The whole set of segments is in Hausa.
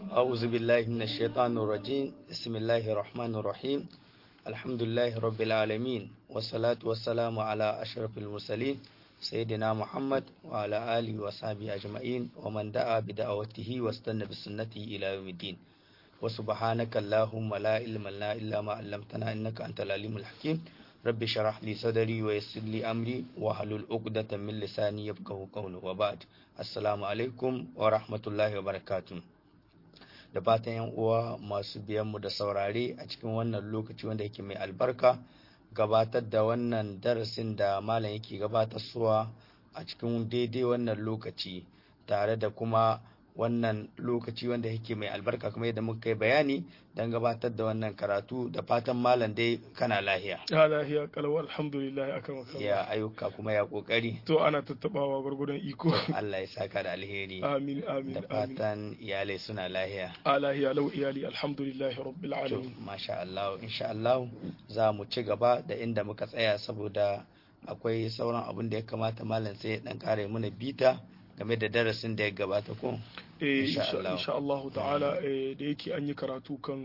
أعوذ بالله من الشيطان الرجيم بسم الله الرحمن الرحيم الحمد لله رب العالمين والصلاة والسلام على أشرف المرسلين سيدنا محمد وعلى آله وصحبه أجمعين ومن دعا بدعوته واستنى بسنته إلى يوم الدين وسبحانك اللهم لا علم لنا إلا ما علمتنا إنك أنت العليم الحكيم رب شرح لي صدري ويسر لي أمري واحلل عقدة من لساني يفقهوا قولي وبعد السلام عليكم ورحمة الله وبركاته da fatan yan uwa masu biyan mu da saurare a cikin wannan lokaci wanda yake mai albarka gabatar da wannan darasin da malam yake gabatarsuwa a cikin daidai wannan lokaci tare da kuma wannan lokaci wanda yake mai albarka kuma yadda muka yi bayani don gabatar da wannan karatu da fatan malam dai kana lahiya ya lahiya kalau alhamdulillah akan wakala ya ayyuka kuma ya kokari to ana tattabawa gwargwadon iko Allah ya saka da alheri amin amin da amin fatan iyalai suna lahiya a lahiya lau iyali alhamdulillah rabbil to alamin masha Allah insha Allah za mu ci gaba da inda muka tsaya saboda akwai sauran abin da ya kamata malam sai ya dan kare mana bita game da darasin da ya gabata ko eh Insha insha Allah. insha Allah ta'ala eh, da yake an yi karatu kan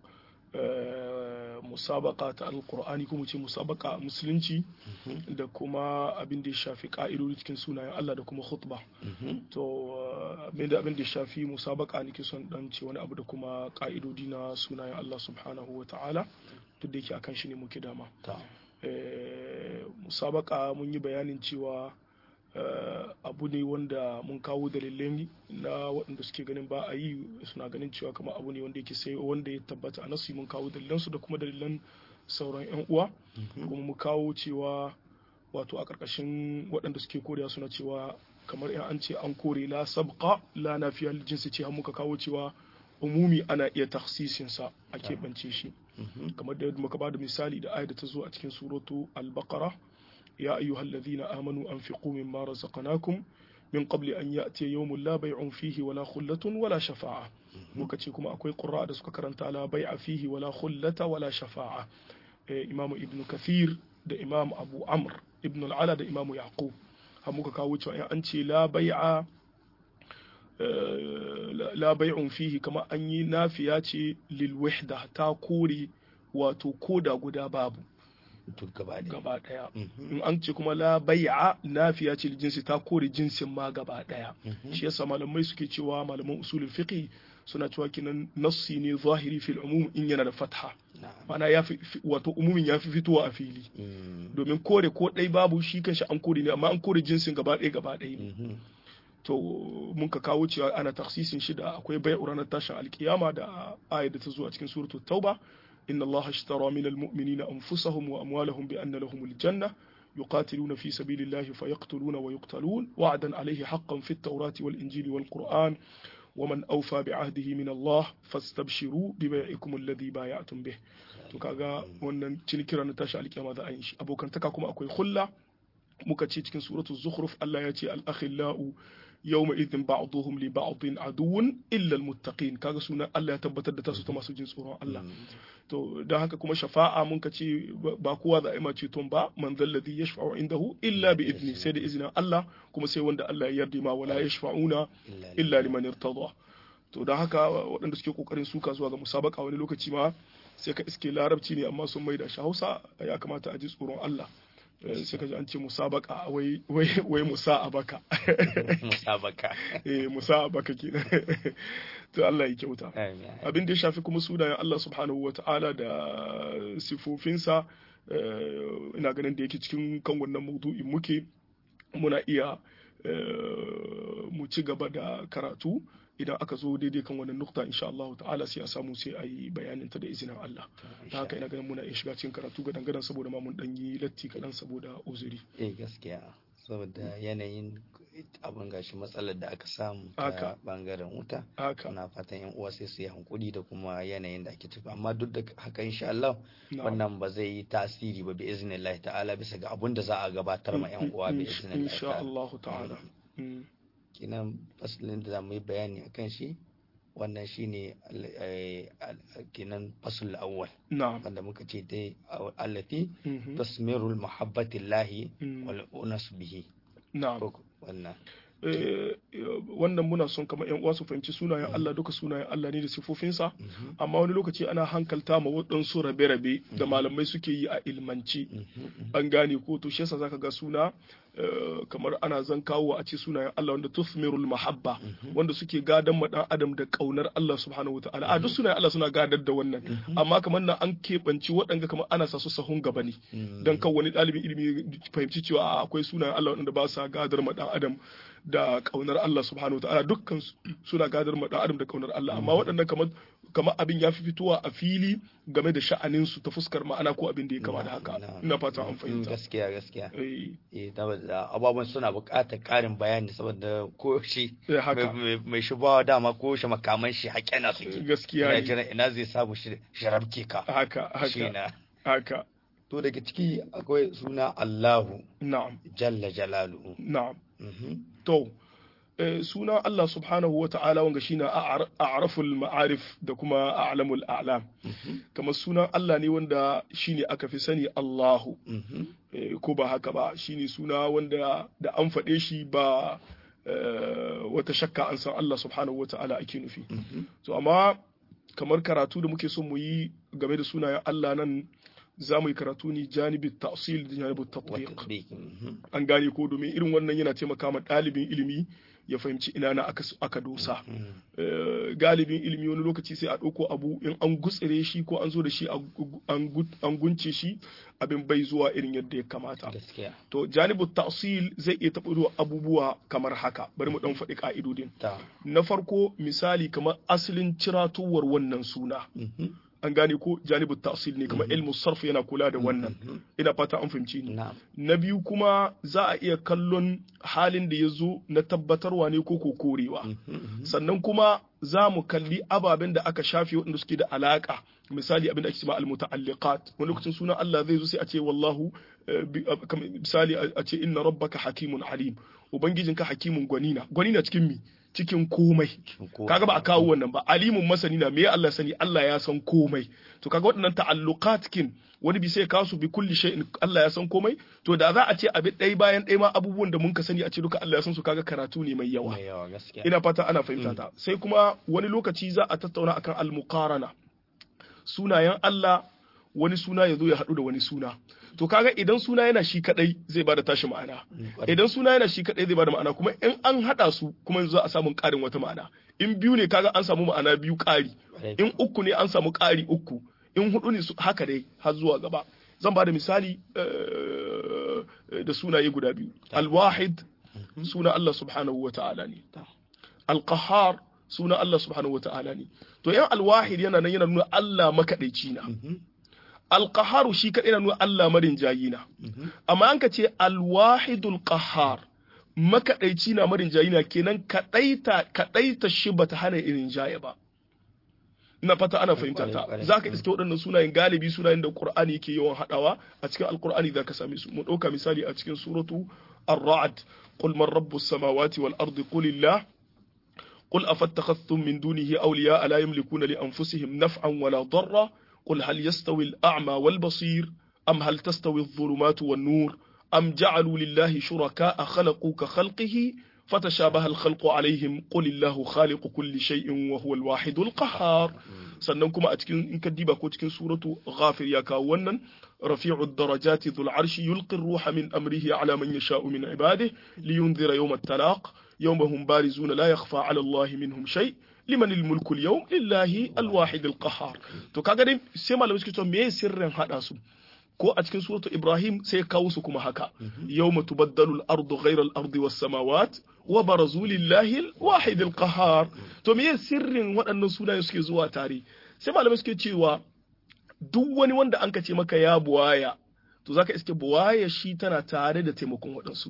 eh, musabaka ta alqur'ani ko mu ce musabaka a musulunci da kuma abin da ya shafi ka'idodi cikin sunayen Allah da kuma khutba Mhm. to eh, abin da abin da ya shafi musabaka nake son dan ce wani abu da kuma ka'idodi na sunayen Allah subhanahu wa ta'ala duk da yake akan shi ne muke dama to eh, musabaka mun yi bayanin cewa eh, abu ne wanda mun kawo dalilai na waɗanda suke ganin ba a yi suna ganin cewa kamar abu ne wanda yake sai wanda ya tabbata a nasu mun kawo dalilansu da kuma dalilan sauran 'yan uwa kuma mu kawo cewa wato a ƙarƙashin waɗanda suke korewa suna cewa kamar in an ce an kore la sabqa la nafiya lil jinsi ce har muka kawo cewa umumi ana iya taksisin sa a keɓance shi Mhm. kamar da yadda muka bada misali da ayat da ta zo a cikin suratu al-baqara ya ayyuhal ladhina amanu anfiqu mimma razaqnakum min qabli an ya'tiya yawmun la bay'un fihi wala khullatun wala shafa'a muka ce kuma akwai qurra da suka karanta la bay'a fihi wala khullata wala shafa'a eh, imamu ibnu kathir da imam abu amr ibn al-ala da imamu yaqub har muka kawo cewa in an ce la bai'a eh, la- la bai'un fihi kamar an yi nafiya ce lil wahda ta kore wato koda guda babu duk gaba da gaba daya Mhm. in an ce kuma la bai'a nafiya ce lil jinsi ta kore jinsin ma gaba daya Mhm. shi yasa malamai suke cewa malaman usulul fiqh suna cewa kinan nassi ne zahiri fil umum in yana da fatha Na'am. ma'ana ya fi fi- wato umumin ya fi fitowa a fili Mm. domin kore ko ɗai babu shi kanshi an kore ne amma an kore jinsin gaba ɗaya gaba ɗaya ne Mhm. to mun ka kawo cewa ana taksisin shi da akwai bai ranar tashin alkiyama da ayat da ta zo a cikin suratul tauba inna allaha ashtara min almu'minina anfusahum wa amwalahum bi anna lahumul janna يقاتلون في سبيل الله فيقتلون ويقتلون وعدا عليه حقا في التوراة والإنجيل والقرآن ومن أوفى بعهده من الله فاستبشروا ببيعكم الذي بايعتم به to kaga wannan cinikira na tashi alkiyama za a yi shi abokantaka kuma akwai hulla muka ce cikin suratu zukhruf Allah ya ce al-akhillau yawma idhin ba'dhum li ba'dhin aduwwun illa al-muttaqin kaga sunan Allah ya tabbatar da tasu ta masu jin tsoron Allah to don haka kuma shafa'a mun ka ce ba kowa za a yi ma ceton ba man zalladhi yashfa'u indahu illa bi idni sai da izinin Allah kuma sai wanda Allah ya yarda ma wala yashfa'una illa liman irtada to don haka waɗanda suke kokarin suka zuwa ga musabaka wani lokaci ma sai ka iske larabci ne amma sun maida shi Hausa ya kamata a ji tsoron Allah Eh, sai ka ji an ce musabaka wai wai wai musa abaka musabaka eh musa abaka kenan to Allah ya kyauta Amin. abin da ya shafi kuma sunayen Allah subhanahu wa ta'ala da sifofinsa eh, ina ganin da yake cikin kan wannan maudu'in muke muna iya eh, mu ci gaba da karatu idan aka zo daidai kan wannan nukta insha Allah ta'ala sai a samu sai a yi bayanin ta da izinin Allah ta haka ina ganin muna iya shiga cikin karatu ga dangadan saboda ma mun dan yi latti kaɗan saboda uzuri eh gaskiya saboda yanayin abin gashi matsalar da aka samu Haka. ta bangaren wuta haka na fatan yan uwa sai su yi hankuli da kuma yanayin da ake tafi amma duk da haka insha Allah na'am. wannan ba zai yi tasiri ba bi iznillahi ta'ala bisa ga abun da za a gabatar ma yan uwa bi Insha- iznillahi insha ta'ala Allah ta'ala Mm. kinan fasalin da za mu yi bayani akan shi wannan shine al- eh, al- kinan fasul awwal na'am wanda muka ce dai allati Mhm. tasmirul mahabbatillahi Mm. wal unas bihi na'am ko wannan wannan muna son kamar yan uwa su fahimci sunayen Allah duka sunayen Allah ne da sifofinsa amma wani lokaci ana hankalta ma waɗansu rabe-rabe da malamai suke yi a ilmanci an gane ko to shi yasa zaka ga suna kamar ana zan kawo a ce sunayen Allah wanda tuthmirul mahabba wanda suke gadan ma dan adam da kaunar Allah subhanahu wataala a duk sunayen Allah suna gadar da wannan amma kamar nan an keɓanci waɗanda kamar ana sa su sahun gaba ne dan kan wani ɗalibin ilimi fahimci cewa akwai sunayen Allah wanda ba sa gadar ma dan adam da kaunar Allah subhanahu wataala dukkan suna gadar ma dan adam da kaunar Allah amma waɗannan kamar kamar abin ya fi fitowa a fili game da sha'anin su ta fuskar ma'ana ko abin da ya kama da haka ina fata an fahimta gaskiya gaskiya eh ababen suna buƙatar ƙarin bayani saboda ko shi mai shubawa dama ko shi makaman shi haƙe na suke gaskiya ina jira ina zai samu sharabke ka haka haka haka to daga ciki akwai suna Allahu na'am jalla jalaluhu na'am to suna Allah subhanahu wa ta'ala wanga shine a'raful ma'arif da kuma a'lamul a'lam kamar sunan Allah ne wanda shine aka fi sani Allahu ko ba haka ba shine suna wanda da an faɗe shi ba wata shakka an san Allah subhanahu wa ta'ala ake nufi to amma kamar karatu da muke son mu yi game da sunayen Allah nan za mu yi karatu ne janibin ta'sil da janibin tatbiq an gane ko domin irin wannan yana taimaka ma ɗalibin ilimi ya fahimci ina na aka dosa galibin ilimi wani lokaci sai a ɗauko abu in an gutsire shi ko an zo da shi an gunce shi abin bai zuwa irin yadda ya kamata to janibu ta'sil zai iya taɓa abubuwa kamar haka bari mu ɗan faɗi ƙa'idodin na farko misali kamar asalin ciratowar wannan suna an gane ko janibu ta'sil ne kamar ilmu sarf yana kula da wannan ina fata an fahimci ni na biyu kuma za a iya kallon halin da ya zo na tabbatarwa ne ko ko korewa sannan kuma za mu kalli ababen da aka shafe waɗanda suke da alaka misali abin da ake cewa al-muta'alliqat wani lokacin sunan Allah zai zo sai a ce wallahu misali a ce inna rabbaka hakimun alim ubangijinka hakimun gwanina gwanina cikin mi cikin komai kaga ba a kawo wannan ba alimun masani na me Allah sani Allah ya san komai to kaga waɗannan ta'alluqat kin wani bi sai kasu bi kulli shay'in Allah ya san komai to da za a ce abin ɗaya bayan ɗaya ma abubuwan da mun ka sani a ce duka Allah ya san su kaga karatu ne mai yawa ina fata ana fahimta ta sai kuma wani lokaci za a tattauna akan al-muqarana sunayen Allah wani suna ya zo ya haɗu da wani suna to kaga idan suna yana shi kadai zai bada tashi ma'ana idan suna yana shi kadai zai bada ma'ana kuma in an hada su kuma yanzu za a samu karin wata ma'ana in biyu ne kaga an samu ma'ana biyu kari in uku ne an samu kari uku in hudu ne haka dai har zuwa gaba zan bada misali da sunaye guda biyu alwahid suna Allah subhanahu wa ta'ala ne alqahar suna Allah subhanahu wa ta'ala ne to yan alwahid yana nan yana nuna Allah makadaici na alƙaharu shi kaɗai na nuna Allah marin jayina amma an ka ce alwahidul qahar makaɗaici na marin jayina kenan kaɗaita kaɗaita shi bata hana irin jaye ba ina fata ana fahimta ta za ka iske waɗannan sunayen galibi sunayen da qur'ani yake yawan haɗawa a cikin alqur'ani za ka same su mu ɗauka misali a cikin suratu ar-ra'd qul man rabbus samawati wal ardi qulillah قل أفاتخذتم من دونه أولياء لا يملكون لأنفسهم نفعا ولا ضرا قل هل يستوي الأعمى والبصير أم هل تستوي الظلمات والنور أم جعلوا لله شركاء خلقوا كخلقه فتشابه الخلق عليهم قل الله خالق كل شيء وهو الواحد القهار sannan kuma a cikin in ka diba ko cikin suratu ghafir ya kawo wannan rafi'u darajati dhul arshi yulqi ruha min amrihi ala man yasha'u min ibadihi liyunzira yawm at-talaq yawma hum barizuna la yakhfa ala allahi minhum shay' liman mulku yau lillahi alwahid alqahar to kaga dai sai malamai suke cewa me sirrin hada su ko a cikin suratu ibrahim sai kawo su kuma haka yawma tubaddalu al-ardu ghayra al-ardi was samawat wa barazu lillahi alwahid alqahar to me sirrin waɗannan sunaye suke zuwa tare sai malamai suke cewa duk wani wanda an ce maka ya buwaya to zaka iske buwaya shi tana tare da taimakon waɗansu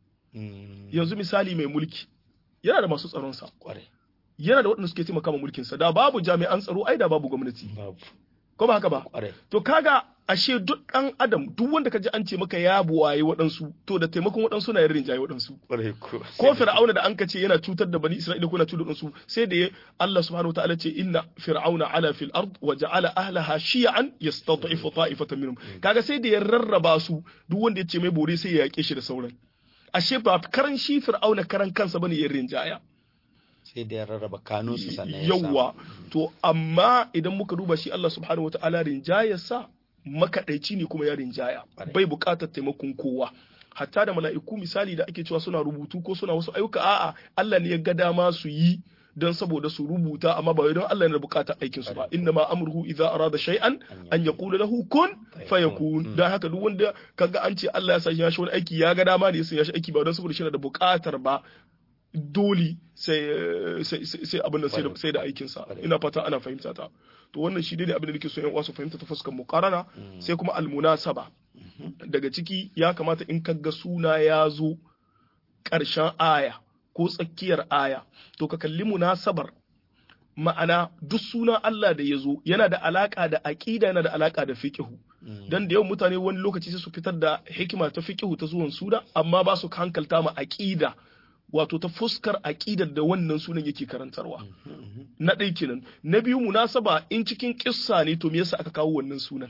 yanzu misali mai mulki yana da masu tsaron sa yana da waɗanda suke taimaka ma mulkinsa da babu jami'an tsaro ai da babu gwamnati ko ba haka ba to kaga ashe duk ɗan adam duk wanda ka ji an ce maka ya buwaye waɗansu to da taimakon waɗansu na yin jaye waɗansu ko fir'auna da an ka ce yana cutar da bani isra'ila ko na cutar da su sai da Allah subhanahu wataala ce inna fir'auna ala fil ard wa ja'ala ahlaha shi'an yastad'ifu ta'ifatan minhum kaga sai da ya rarraba su duk wanda ya ce mai bore sai ya yake shi da sauran ashe ba karan shi fir'auna karan kansa bane yin rinjaya sai da ya rarraba kanunsu sannan ya samu. yawwa to amma idan muka duba shi Allah subhanahu wataala rinjayarsa makaɗaici ne kuma ya rinjaya Ƙwarai. bai buƙatar taimakon kowa hatta da mala'iku misali da ake cewa suna rubutu ko suna wasu ayyuka a'a Allah ne ya ga dama su yi don saboda su rubuta amma ba wai don Allah ne da buƙatar aikin su ba inna ma amruhu idza arada shay'an an yaqula lahu kun fayakun dan haka duk wanda kaga an ce Allah ya sa shi wani aiki ya ga dama ne ya sa shi aiki ba don saboda shi na da buƙatar ba dole sai sai sai abin da sai da sai da aikin sa ina fata ana fahimta ta to wannan shi dai abin da nake so yan uwa su fahimta ta fuskar muqarana sai kuma almunasaba daga ciki ya kamata in kaga suna ya zo ƙarshen aya ko tsakiyar aya to ka kalli munasabar ma'ana duk sunan Allah da ya zo yana da alaka da aqida yana da alaka da fiqhu dan da yawan mutane wani lokaci sai su fitar da hikima ta fiqhu ta zuwan suna amma ba su hankalta ma aqida wato ta fuskar aqidar da wannan sunan yake karantarwa na ɗai kenan na biyu munasaba in cikin kissa ne to me yasa aka kawo wannan sunan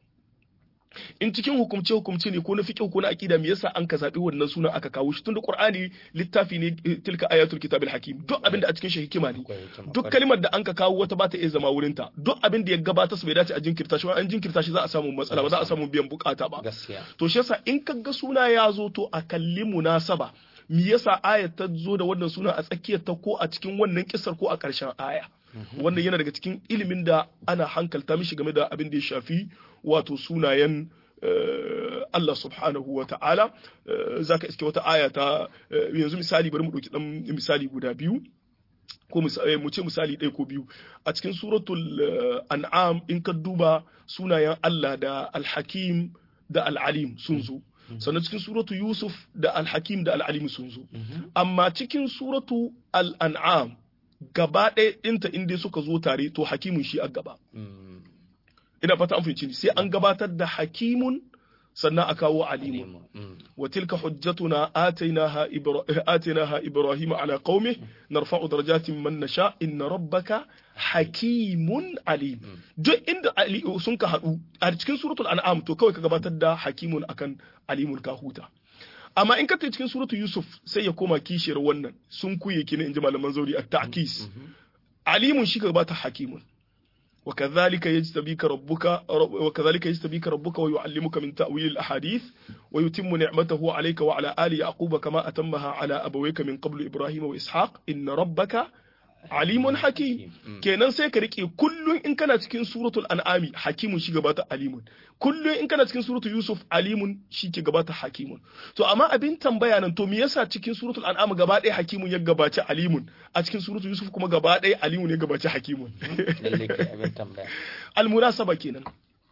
in cikin hukumce hukumce ne ko na fiqh ko na aqida me yasa an ka zabi wannan sunan aka kawo shi tunda qur'ani littafi ne eh, tilka ayatul kitabil hakim duk abin da a cikin shi hikima ne Akwai hikima, duk ƙwarai. kalimar da an ka kawo wata ba ta iya zama wurin ta duk abin da ya gabata su bai dace a jinkirta shi ba an jinkirta shi za a samu matsala ba za a samu biyan bukata ba gaskiya to shi yasa in ka ga suna ya zo to a kalli munasaba me yasa ayat ta zo da wannan suna a tsakiyar ta ko a cikin wannan kisar ko a ƙarshen aya wannan yana daga cikin ilimin da ana hankalta mishi game da abin da ya shafi wato sunayen eh, Allah subhanahu wa ta'ala eh, zaka iske wata aya ta eh, yanzu misali bari mu ɗauki ɗan misali guda biyu ko mis- eh, mu ce misali ɗaya ko biyu a cikin suratul eh, an'am in ka duba sunayen Allah da alhakim da al'alim sun zo sannan cikin suratu yusuf da alhakim da al'alim sun zo amma cikin suratu al'an'am gaba ɗaya ɗinta inda suka zo tare to hakimun shi a gaba Mm, ina fata an fahimci ni sai an gabatar da hakimun sannan a kawo alimun alimu. Mm, وتلك حجتنا آتيناها إبرا... آتيناها إبراهيم على قومه نرفع درجات من نشاء إن ربك حكيم عليم duk inda ali sun ka haɗu a cikin suratul an'am to kawai ka gabatar da hakimun akan alimun ka huta amma in ka tafi cikin suratul yusuf sai ya koma kishiyar wannan sun kuye kina inji malaman zauri at ta'kis alimun shi ka gabata hakimun وكذلك يجتبيك ربك وكذلك يجتبيك ربك ويعلمك من تأويل الأحاديث ويتم نعمته عليك وعلى آل يعقوب كما أتمها على أبويك من قبل إبراهيم وإسحاق إن ربك alimun hakim kenan sai ka rike kullun in kana cikin suratul an'ami hakimun shi gabata alimun kullun in kana cikin suratul yusuf alimun shi ke gabata hakimun to amma abin tambaya nan to me yasa cikin suratul an'am gaba ɗaya hakimun ya gabaci alimun a cikin suratul yusuf kuma gaba ɗaya alimun ya gabaci hakimun lalle ke abin tambaya almunasaba kenan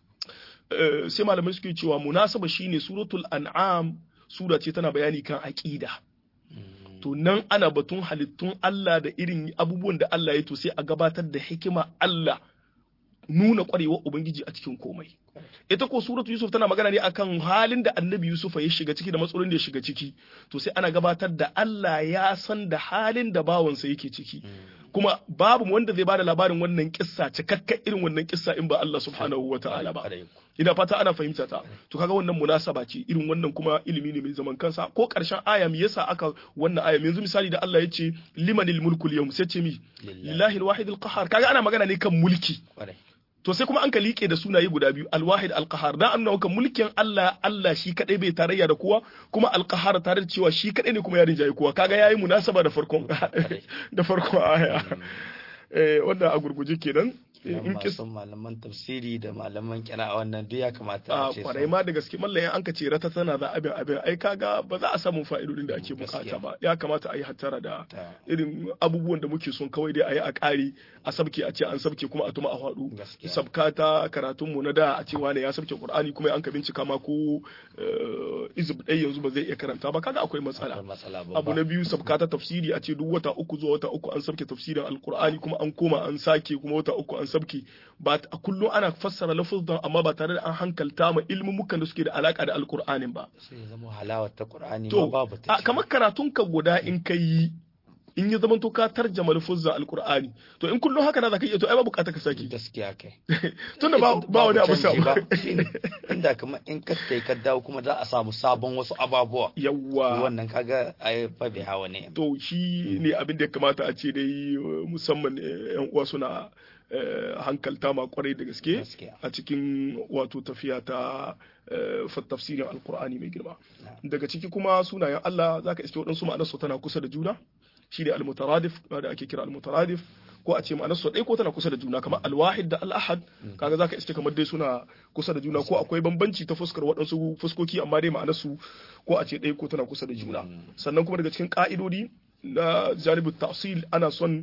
Eh, sai malamai suke cewa munasaba shine suratul an'am sura ce tana bayani kan aqida to nan ana batun halittun Allah da irin abubuwan da Allah ya to sai a gabatar da hikima Allah nuna kwarewar Ubangiji a cikin komai. Ita ko suratu Yusuf tana magana ne akan halin da annabi Yusuf ya shiga ciki da matsalolin da ya shiga ciki. To sai ana gabatar da Allah ya san da halin da bawansa yake ciki. Kuma babu wanda zai bada labarin wannan kissa cikakka irin wannan kissa in ba Allah subhanahu wa ta'ala ba. Ina fata ana fahimta ta. To kaga wannan munasaba ce irin wannan kuma ilimi ne mai zaman kansa ko karshen aya me yasa aka wannan aya yanzu misali da Allah ya ce limanil mulku yawm sai ce mi lillahi alwahid alqahar kaga ana magana ne kan mulki. to sai kuma an ka liƙe da sunaye guda biyu alwahid alqahar da an nauka mulkin Allah Allah shi kadai bai tarayya da kowa kuma alqahar tare da cewa shi kadai ne kuma ya rinjaye kowa kaga yayi munasaba da farkon da farkon aya eh wannan a gurguje kenan in masu malaman tafsiri da malaman kira a wannan duk ya kamata a a ce kwarai ma da gaske mallayin an ka ce rata tana da abin abin ai kaga ba za a samu fa'idodin da ake bukata ba ya kamata a yi hattara da irin abubuwan da muke son kawai dai a yi a ƙari a sabke a ce an sabke kuma a tuma a faɗu sabka ta karatun mu na da a ce wane ya sabke qur'ani kuma an ka bincika ma ko izib ɗaya yanzu ba zai iya karanta ba kaga akwai matsala abu na biyu sabka ta tafsiri a ce duk wata uku zuwa wata uku an sabke tafsirin alqur'ani kuma an koma an sake kuma wata uku an sabke ba a kullum ana fassara lafuzan amma ba tare da an hankalta ma ilmumukan da suke da alaka da alkur'anin ba sai zama halawar ta qur'ani to ma babu ta kamar karatun ka guda in ka yi in ya zama to ka tarjama lafuzza alqur'ani to in kullum haka na zaka iya to ai ba bukata ka saki gaskiya kai tunda ba ba wani abu sa ba shine inda kuma in ka tai ka dawo kuma za a samu sabon wasu ababuwa yawa wannan kaga ai fa bai hawa ne to shi ne abin da ya kamata a ce dai musamman yan uwa suna hankalta ma kwarai da gaske a cikin wato tafiya ta tafsirin alkur'ani mai girma daga ciki kuma sunayen Allah zaka iske waɗansu ma'anarsu tana kusa da juna shi ne almutaradif da ake kira almutaradif ko a ce ma'anarsu ɗaya ko tana kusa da juna kamar alwahid da al'ahad kaga zaka iske kamar dai suna kusa da juna ko akwai bambanci ta fuskar waɗansu fuskoki amma dai ma'anarsu ko a ce ɗaya ko tana kusa da juna sannan kuma daga cikin ka'idodi na janibin ta'sil ana son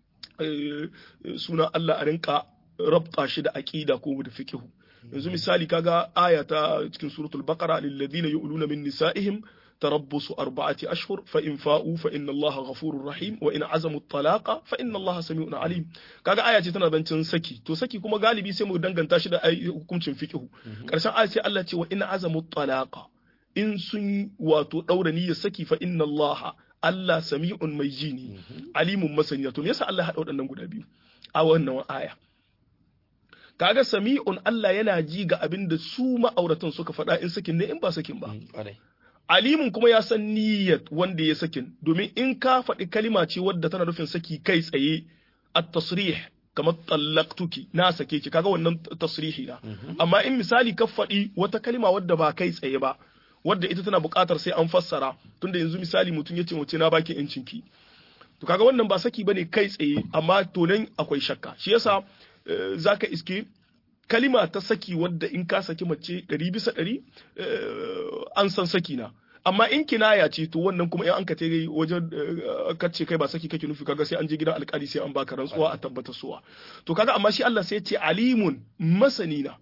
suna Allah a rinka rabta shi da aqida ko da fiqh yanzu misali kaga aya ta cikin suratul baqara lil ladina yu'luna min nisa'ihim تربص أربعة أشهر فإن فاءوا فإن الله غفور رحيم وإن عزموا الطلاق فإن الله سميع عليم kaga aya ce tana zancen saki to saki kuma galibi sai mu danganta shi da hukuncin fiqh karshen aya sai Allah ce wa in azamu talaqa in sun wato daura niyyar saki fa inna Allah Allah sami'un mai ji ne alimun masani to me yasa Allah ya hada waɗannan guda biyu a wannan aya kaga sami'un Allah yana ji ga abin da su ma'auratan suka faɗa in sakin ne in ba sakin ba alimun kuma ya san niyyat wanda ya sakin domin in ka faɗi kalima ce wadda tana nufin saki kai tsaye at-tasrih kamar tallaqtuki na sake ki kaga wannan tasrihi na amma in misali ka faɗi wata kalima wadda ba kai tsaye ba wadda ita tana buƙatar sai an fassara tunda yanzu misali mutum yace mace na baki yancin ki to kaga wannan ba saki bane kai tsaye amma to nan akwai shakka shi yasa zaka iske kalima ta saki wadda in ka saki mace ɗari bisa ɗari an san saki na amma in kinaya ce to wannan kuma in an ka tere wajen kace kai ba saki kake nufi kaga sai an je gidan alkali sai an baka rantsuwa a tabbatar suwa to kaga amma shi Allah sai ya ce alimun masani na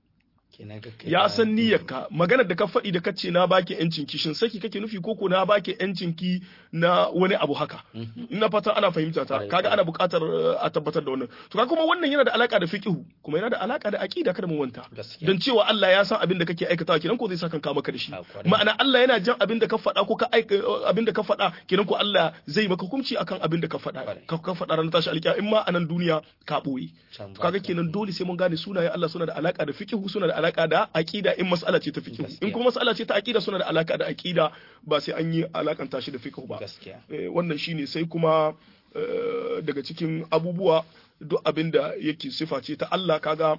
ya san niyyarka maganar da ka faɗi da kace na baki yancin ki shin saki kake nufi koko na baki yancin ki na wani abu haka ina fata ana fahimta ta kaga ana buƙatar a tabbatar da wannan to kaga kuma wannan yana da alaka da fiqhu kuma yana da alaka da aqida kada mu wanta dan cewa Allah ya san abin da kake aikatawa kenan ko zai saka ka maka da shi ma'ana Allah yana jan abin da ka faɗa ko ka abin da ka faɗa kenan ko Allah zai maka hukunci akan abin da ka faɗa ka ka faɗa ran tashi alƙiya in ma a nan duniya ka boye kaga kenan dole sai mun gane sunaye Allah suna da alaka da fiqhu suna da alaka da aqida in mas'ala ce ta fiqh in kuma mas'ala ce ta aqida suna da alaka da aqida ba sai an yi alakanta shi da fiqh ba wannan shine sai kuma daga cikin abubuwa duk abin da yake sifa ce ta Allah kaga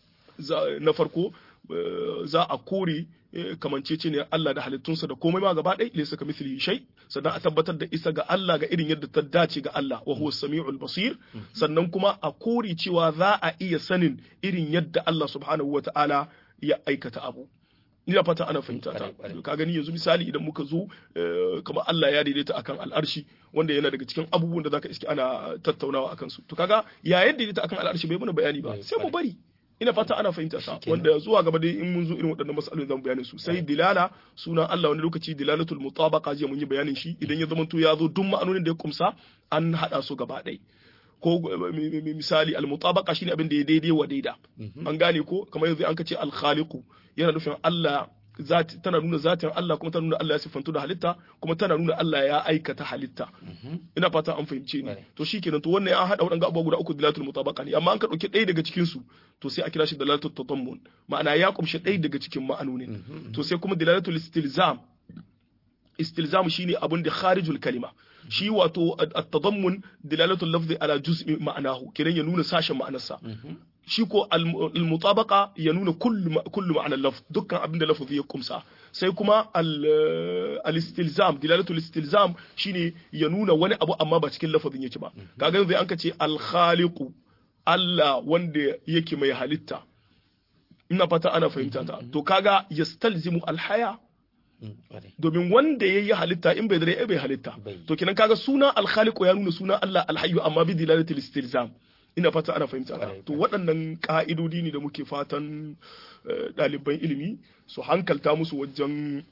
na farko za a kore kamancece ne Allah da halittunsa da komai ma gaba ɗaya laysa ka mithlihi shay sannan a tabbatar da isa ga Allah ga irin yadda ta dace ga Allah wa huwa samiul basir sannan kuma a kore cewa za a iya sanin irin yadda Allah subhanahu wataala ya aikata abu ina fata ana fahimta ta ka gani yanzu misali idan muka zo kamar Allah ya daidaita akan al'arshi wanda yana daga cikin abubuwan da zaka iske ana tattaunawa akan su to kaga ya yadda daidaita akan al'arshi bai mana bayani ba sai mu bari ina fata ana fahimta ta wanda zuwa gaba dai in mun zo irin waɗannan masalolin zamu bayanin su sai dilala sunan Allah wani lokaci dilalatul mutabaqa je mun yi bayanin shi idan ya zama to ya zo duk ma'anonin da ya kumsa an hada su gaba ɗaya ko misali al-mutabaqa shine abin da ya daidai wa daida an gane ko kamar yanzu an kace al-khaliqu yana nufin Allah zati tana nuna zatin Allah kuma tana nuna Allah ya siffantu da halitta kuma tana nuna Allah ya aikata halitta ina fata an fahimce ni to shikenan to wannan an hada wadannan abubuwa guda uku dilatul mutabaqa ne amma an ka dauki ɗaya daga cikin su to sai a kira shi dilalatul tadammun ma'ana ya kumshi ɗaya daga cikin ma'anonin to sai kuma dilalatul istilzam istilzam shine abun da kharijul kalima shi wato at-tadammun dilalatul lafzi ala juz'i ma'anahu kiran ya nuna sashen ma'anarsa shi ko al-mutabaqa ya nuna kullu ma'anar lafz dukkan abin da lafzi ya kumsa sai kuma al-istilzam dilalatul istilzam shine ya nuna wani abu amma ba cikin lafazin yake ba kaga yanzu an ka ce al-khaliqu Allah wanda yake mai halitta ina fata ana fahimta ta to kaga yastalzimu al-haya domin wanda ya yi halitta in bai dare bai halitta to kenan kaga suna alkhaliqu ya nuna suna Allah alhayyu amma bi dilalatil istilzam ina fata ana fahimta to waɗannan ka'idodi ne da muke fatan ɗaliban ilimi su hankalta musu wajen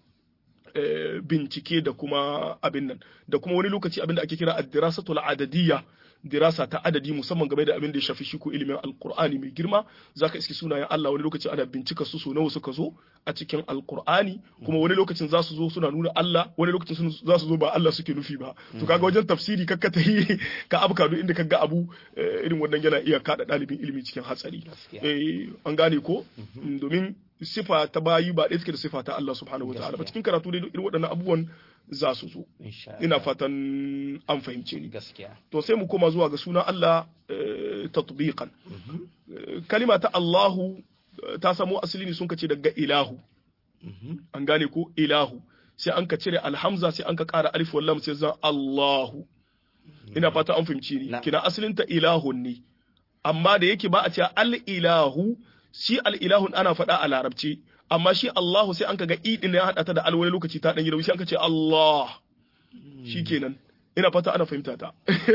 bincike da kuma abin nan da kuma wani lokaci abin da ake kira ad-dirasatul adadiyya dirasa ta adadi musamman game da abin da ya shafi shi ko ilimin alqur'ani mai girma zaka iski sunayen Allah wani lokaci ana bincika su so nawa suka zo a cikin alqur'ani kuma wani lokacin za su zo suna nuna Allah wani lokacin za su zo ba Allah suke nufi ba to kaga wajen tafsiri kakka ta yi ka abuka duk inda kaga abu irin wannan yana iya kada dalibin ilimi cikin hatsari eh an gane ko domin sifa ta bayi ba ɗaya take da sifa ta Allah subhanahu wataala ba cikin karatu dai irin waɗannan abubuwan za su zo ina fatan an fahimce ni gaskiya to sai mu koma zuwa ga sunan Allah tatbiqan kalima ta Allahu ta samo asali ne sun kace daga ilahu an gane ko ilahu sai an ka cire alhamza sai an ka ƙara alif wallam sai zan Allahu ina fata an fahimci ni kina asalin ta ilahun ne amma da yake ba a ce al ilahu shi al ilahun ana faɗa a larabci amma shi Allahu sai an ka ga idin ya hada ta da alwani lokaci ta dan yi sai an ka ce Allah shikenan ina fata ana fahimta ta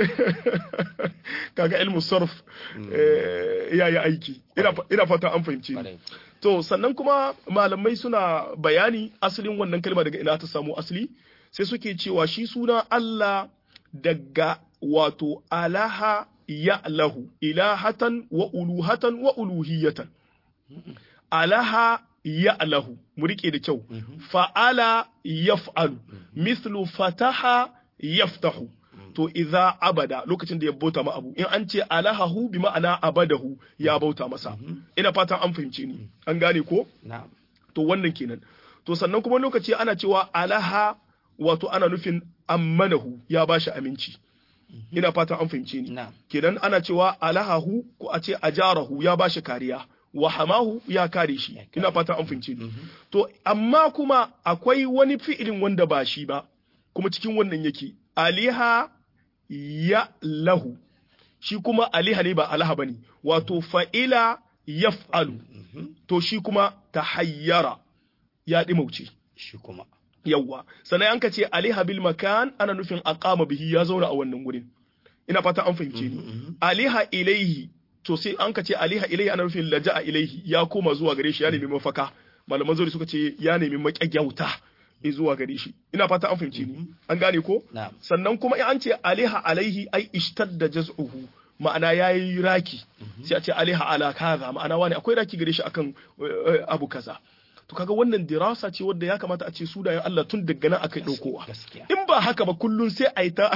kaga ilmu sarf ya yi aiki ina fata an fahimci to sannan kuma malamai suna bayani asalin wannan kalma daga ina ta samu asali sai suke cewa shi suna Allah daga wato alaha ya lahu ilahatan wa uluhatan wa uluhiyatan alaha ya lahu mu rike da kyau fa'ala yaf'alu mislu fataha yaftahu to idza abada lokacin da ya bauta ma abu in an ce alahahu bi ma'ana abadahu ya bauta masa ina fatan an fahimce ni an gane ko to wannan kenan to sannan kuma lokaci ana cewa alaha wato ana nufin ammanahu ya bashi aminci ina fatan an fahimce ni kenan ana cewa alahahu ko a ce ajarahu ya bashi kariya wa hamahu ya kare shi ina fatan an fahimce ni to amma kuma akwai wani fi'ilin wanda ba shi ba kuma cikin wannan yake aliha ya lahu shi kuma aliha ne ba alaha bane wato fa'ila yaf'alu to shi kuma tahayyara ya dimauce shi kuma yawwa sannan an ka ce aliha bil makan ana nufin aqama bihi ya zauna a wannan gurin ina fata an fahimce ni aliha ilaihi to sai an ka ce aliha ilaihi ana nufin laja'a ilaihi ya koma zuwa gare shi ya nemi mafaka malaman zuri suka ce ya nemi maƙyagyauta zuwa gare shi ina fata an fahimce ni an gane ko sannan kuma in an ce aliha alaihi ai ishtadda jaz'uhu ma'ana yayi raki sai a ce aliha ala kaza ma'ana wani akwai raki gare shi akan abu kaza to kaga wannan dirasa ce wadda ya kamata a ce sunayen Allah tun daga nan aka daukowa in ba haka ba kullun sai a yi ta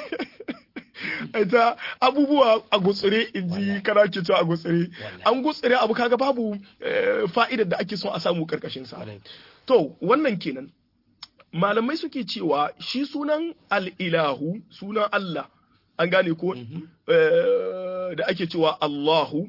ita abubuwa a gutsire in ji kana ke cewa a gutsire an gutsire abu kaga babu fa'idar da ake son a samu karkashin sa to wannan kenan malamai suke cewa shi sunan al'ilahu sunan Allah an gane ko da ake cewa Allahu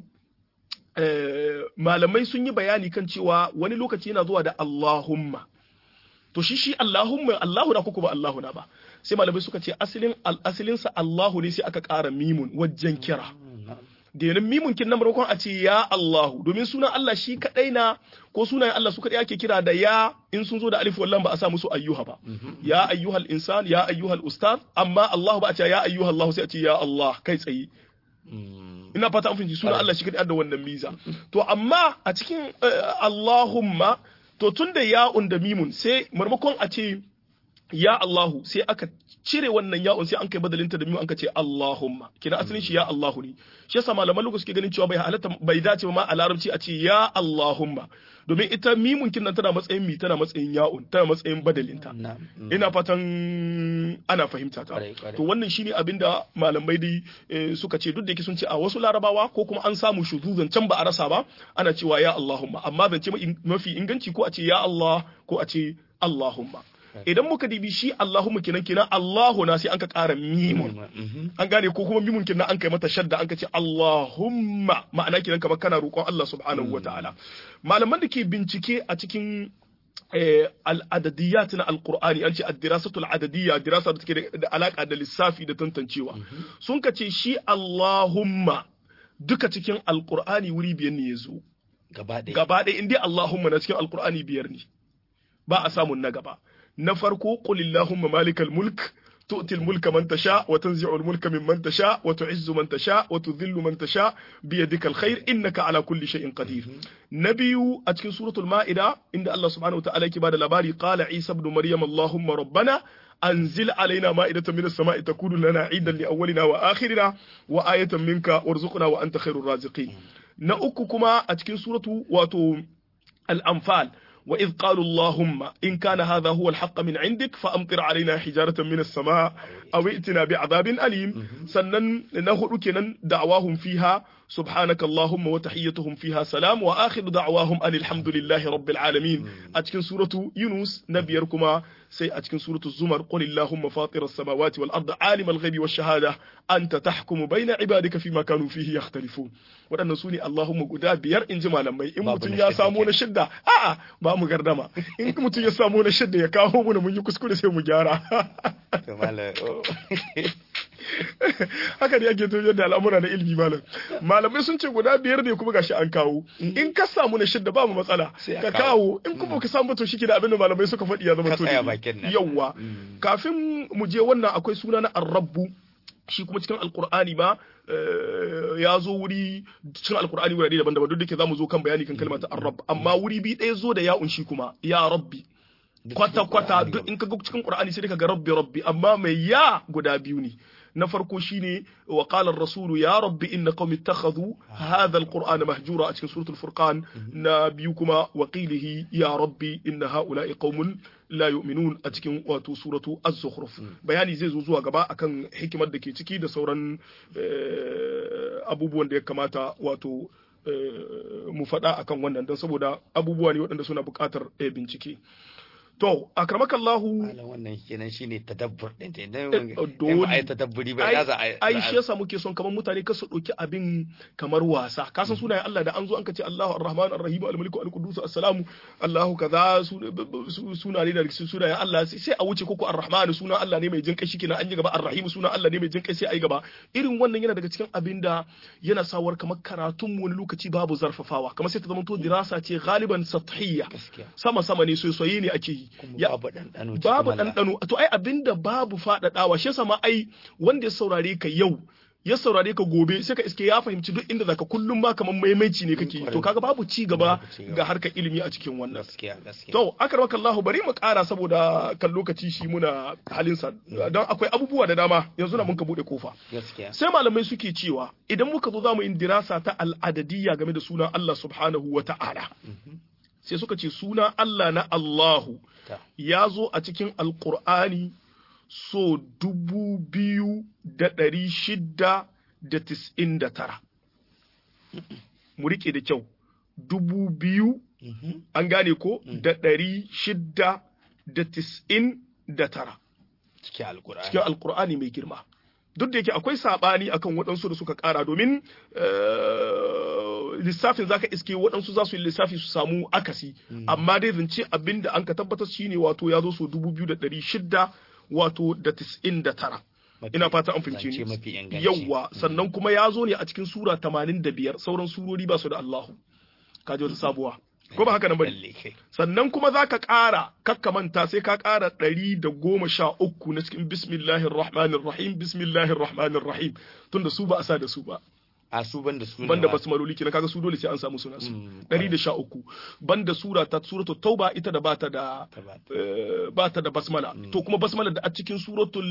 malamai sun yi bayani kan cewa wani lokaci yana zuwa da Allahumma to shi shi Allahumma Allahu na kuku ba Allahu na ba sai malamai suka ce asalin asalinsa Allahu ne sai aka ƙara mimun wajen kira da yanin mimun kin nan maimakon a ce ya Allahu domin sunan Allah shi kadai na ko sunayen Allah su kadai ake kira da ya in sun zo da alif wallan ba a sa musu ayyuha ba ya ayyuhal insan ya ayyuhal ustaz amma Allahu ba a ce ya ayyuhal Allah sai a ce ya Allah kai tsaye ina fata an fahimci sunan Allah shi kadai da wannan miza to amma a cikin Allahumma to tunda ya'un da mimun sai maimakon a ce ya Allahu sai aka cire wannan ya'un sai an kai badalinta da mimun an ka ce Allahumma kina asalin shi ya Allahu ne shi yasa malaman lokaci suke ganin cewa bai halatta bai dace ma a larabci a ce ya Allahumma domin ita mimun kin nan tana matsayin mi tana matsayin ya'un tana matsayin badalinta ina fatan ana fahimta ta to wannan shine abinda malamai dai suka ce duk da yake sun ce a wasu larabawa ko kuma an samu shuzuzan can ba a rasa ba ana cewa ya Allahumma amma zance mafi inganci ko a ce ya Allah ko a ce Allahumma idan muka dibi shi Allahumma kenan kenan Allahu na sai an ka ƙara mimun an gane ko kuma mimun kenan an kai mata shadda an ka ce Allahumma ma'ana kenan kamar kana roƙon Allah subhanahu wataala malaman da ke bincike a cikin al'adadiyat na alqur'ani an ce ad-dirasatu al-adadiyya dirasa da take da alaka da lissafi da tantancewa sun ka ce shi Allahumma duka cikin alqur'ani wuri biyar ne yazo gaba ɗaya gaba ɗaya in dai Allahumma na cikin alqur'ani biyar ne ba a samun na gaba na farko qul illahumma malikal mulk tu'til mulka man tasha wa tanzi'ul mulka mimman tasha wa tu'izzu man tasha wa tudhillu man tasha bi yadika alkhair innaka ala kulli shay'in qadir na biyu a cikin suratul ma'ida inda Allah subhanahu wa ta'ala yake bada labari qala isa ibn maryam allahumma rabbana anzil alaina ma'idatan minas sama'i takunu lana idan li awwalina wa akhirina wa ayatan minka warzuqna wa anta khairur raziqin na uku kuma a cikin suratu wato al-anfal وإذ قالوا اللهم إن كان هذا هو الحق من عندك فأمطر علينا حجارة من السماء أو ائتنا بعذاب أليم سنن نهر كنن دعواهم فيها سبحانك اللهم وتحيتهم فيها سلام وآخر دعواهم أن الحمد لله رب العالمين أتكن سورة يونس نبيركما سي أتكن سورة الزمر قل اللهم فاطر السماوات والأرض عالم الغيب والشهادة أنت تحكم بين عبادك فيما كانوا فيه يختلفون waɗannan su ne Allahumma guda biyar in ji malamai in mutum ya samu na shidda a'a ba mu gardama in mutum ya samu na shidda ya kawo mu mun yi kuskure sai mu gyara haka ne ake tafiyar da al'amura na ilimi malam malamai sun ce guda biyar ne kuma gashi an kawo in ka samu na shidda ba mu matsala ka kawo in kuma ka samu to shike da abin da malamai suka faɗi ya zama to yawwa kafin mu je wannan akwai suna na arrabbu shi kuma cikin alkur'ani ba ya zo wuri cikin alkur'ani wurare daban-daban duk da ke zamu zo kan bayani kan kalmar arrab amma wuri bi ɗaya zo da ya'un shi kuma ya rabbi kwata kwata duk in ka ga cikin qur'ani sai ka ga rabbi rabbi amma mai ya guda biyu ne na farko shine wa qala ar-rasul ya rabbi inna qaumi ittakhadhu hadha al-qur'ana mahjura a cikin suratul furqan na biyu kuma wa qilihi ya rabbi inna haula'i qaumun la yu'minun a cikin wato suratu az-zukhruf bayani zai zo zuwa gaba akan hikimar da ke ciki da sauran abubuwan da ya kamata wato mu faɗa akan wannan don saboda abubuwa ne waɗanda suna buƙatar bincike To, akramakallahu Malam wannan kenan shine tadabbur din ta idan dole ai tadabburi ba ya za a ai shi yasa muke son kamar mutane ka su dauki abin kamar wasa ka san sunayen Allah da an zo an kace Allahu Ar-Rahman Ar-Rahim Al-Malik Al-Qudus As-Salamu Allahu kaza sunaye da sunayen Allah sai a wuce koko Ar-Rahman sunan Allah ne mai jin kai shikenan an yi gaba Ar-Rahim sunan Allah ne mai jin kai sai ai gaba irin wannan yana daga cikin abin da yana sawar kamar karatun mu wani lokaci babu zarfafawa kamar sai ta zama to dirasa ce galiban sathiyya sama sama ne soyayya ne ake yi babu ɗanɗano babu ɗanɗano to ai abinda babu faɗaɗawa shi yasa ma ai wanda ya saurare ka yau ya saurare ka gobe sai ka iske ya fahimci duk inda zaka kullum ma kamar maimaici ne kake to kaga babu ci gaba ga harkar ilimi a cikin wannan to akramaka Allah bari mu ƙara saboda kan lokaci shi muna halin sa don akwai abubuwa da dama yanzu na mun ka bude kofa sai malamai suke cewa idan muka zo zamu yin dirasa ta al'adadiyya game da sunan Allah subhanahu wa ta'ala sai suka ce sunan Allah na Allahu ya zo a cikin alkur'ani so dubu biyu da ɗari shida da tis'in da tara mu riƙe da kyau dubu biyu an gane ko da ɗari shida da tis'in da tara cikin alkur'ani mai girma duk da yake akwai saɓani akan waɗansu da suka ƙara domin lissafin zaka iske waɗansu za su yi lissafi su samu akasi amma dai zance abin da an ka tabbatar shine wato ya zo so dubu biyu da ɗari shida wato da tis'in da tara ina fata an fahimci ni yawwa sannan kuma ya zo ne a cikin sura tamanin da biyar sauran surori ba su da Allahu kaji wata sabuwa ko ba haka nan bane sannan kuma za ka ƙara kakkamanta sai ka ƙara ɗari da goma sha uku na cikin bismillahir rahmanir rahim bismillahir rahmanir rahim tunda su ba a sa da su ba a su banda su banda basmaloli kenan kaga su dole sai an samu suna su 113 banda sura ta suratul tauba ita da bata da bata da basmala to kuma basmala da a cikin suratul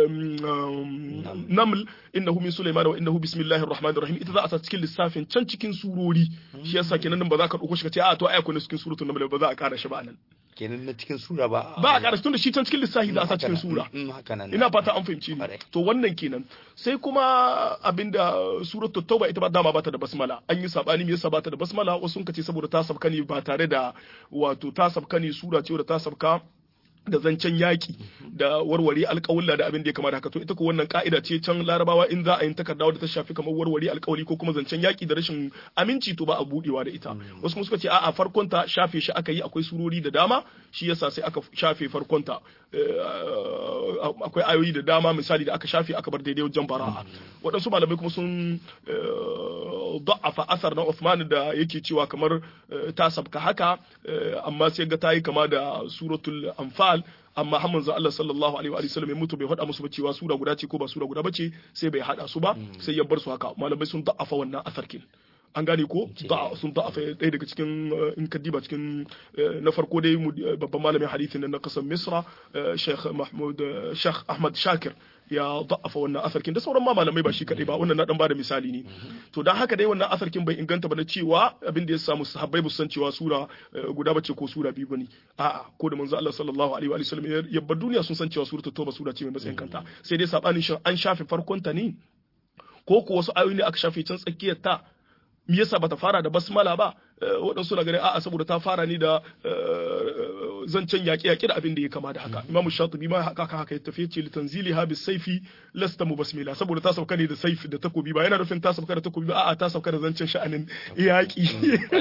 naml innahu min sulaiman wa innahu bismillahir rahmanir rahim ita za a sa cikin lissafin can cikin surori shi yasa kenan ba za ka dauko shi ka ce a to ai akwai cikin suratul naml ba za a kara shi ba nan kenan na cikin sura ba ba a ƙara tun da shi can cikin lissafi za a sa cikin sura ina fata an fahimci ni to wannan kenan sai kuma abinda suratul tauba ita ba dama bata da basmala an yi sabani me yasa bata da basmala wasu sun kace saboda ta sabka ne ba tare da wato ta sabka ne sura ce da ta sabka da zancen yaƙi da warware alƙawulla da abin da ya kamata haka to ita ko wannan ka'ida ce can larabawa in za a yi takarda wadda ta shafi kamar warware alƙawari ko kuma zancen yaƙi da rashin aminci to ba a buɗewa da ita wasu kuma suka ce a'a farkon ta shafe shi aka yi akwai surori da dama shi yasa sai aka shafe farkon ta akwai ayoyi da dama misali da aka shafe aka bar daidai wajen bara'a waɗansu malamai kuma sun da'afa asar na Uthman da yake cewa kamar ta sabka haka amma sai ga ta yi kama da suratul anfal amma har manzo Allah sallallahu alaihi wa sallam ya mutu bai faɗa musu ba cewa sura guda ce ko ba sura guda bace sai bai hada su ba sai ya bar su haka malamai sun da'afa wannan asarkin an gane ko sun da'afa ɗaya daga cikin in ka diba cikin na farko dai babban malamin hadithin na kasar misra sheikh mahmud sheikh ahmad shakir ya da'afa wannan asarkin da sauran ma malamai ba shi kadai ba wannan na dan bada misali ne to dan haka dai wannan asarkin bai inganta ba na cewa abin da ya samu sahabbai ba san cewa sura guda bace ko sura biyu bane a'a ko da manzo Allah sallallahu alaihi wa sallam ya bar duniya sun san cewa suratul tauba sura ce mai matsayin kanta sai dai sabanin shin an shafe farkon ta ne ko ko wasu ayoyi ne aka shafe can tsakiyar ta me yasa bata fara da basmala ba waɗansu na ganin a'a saboda ta fara ni da zancen yaƙe-yaƙe da abin da ya kama da haka imam shatibi ma haka haka ya tafi ce litanzili ha bis saifi lasta mubasmila saboda ta sauka ne da saifi da takobi ba yana nufin ta sauka da takobi ba a'a ta sauka da zancen sha'anin yaƙi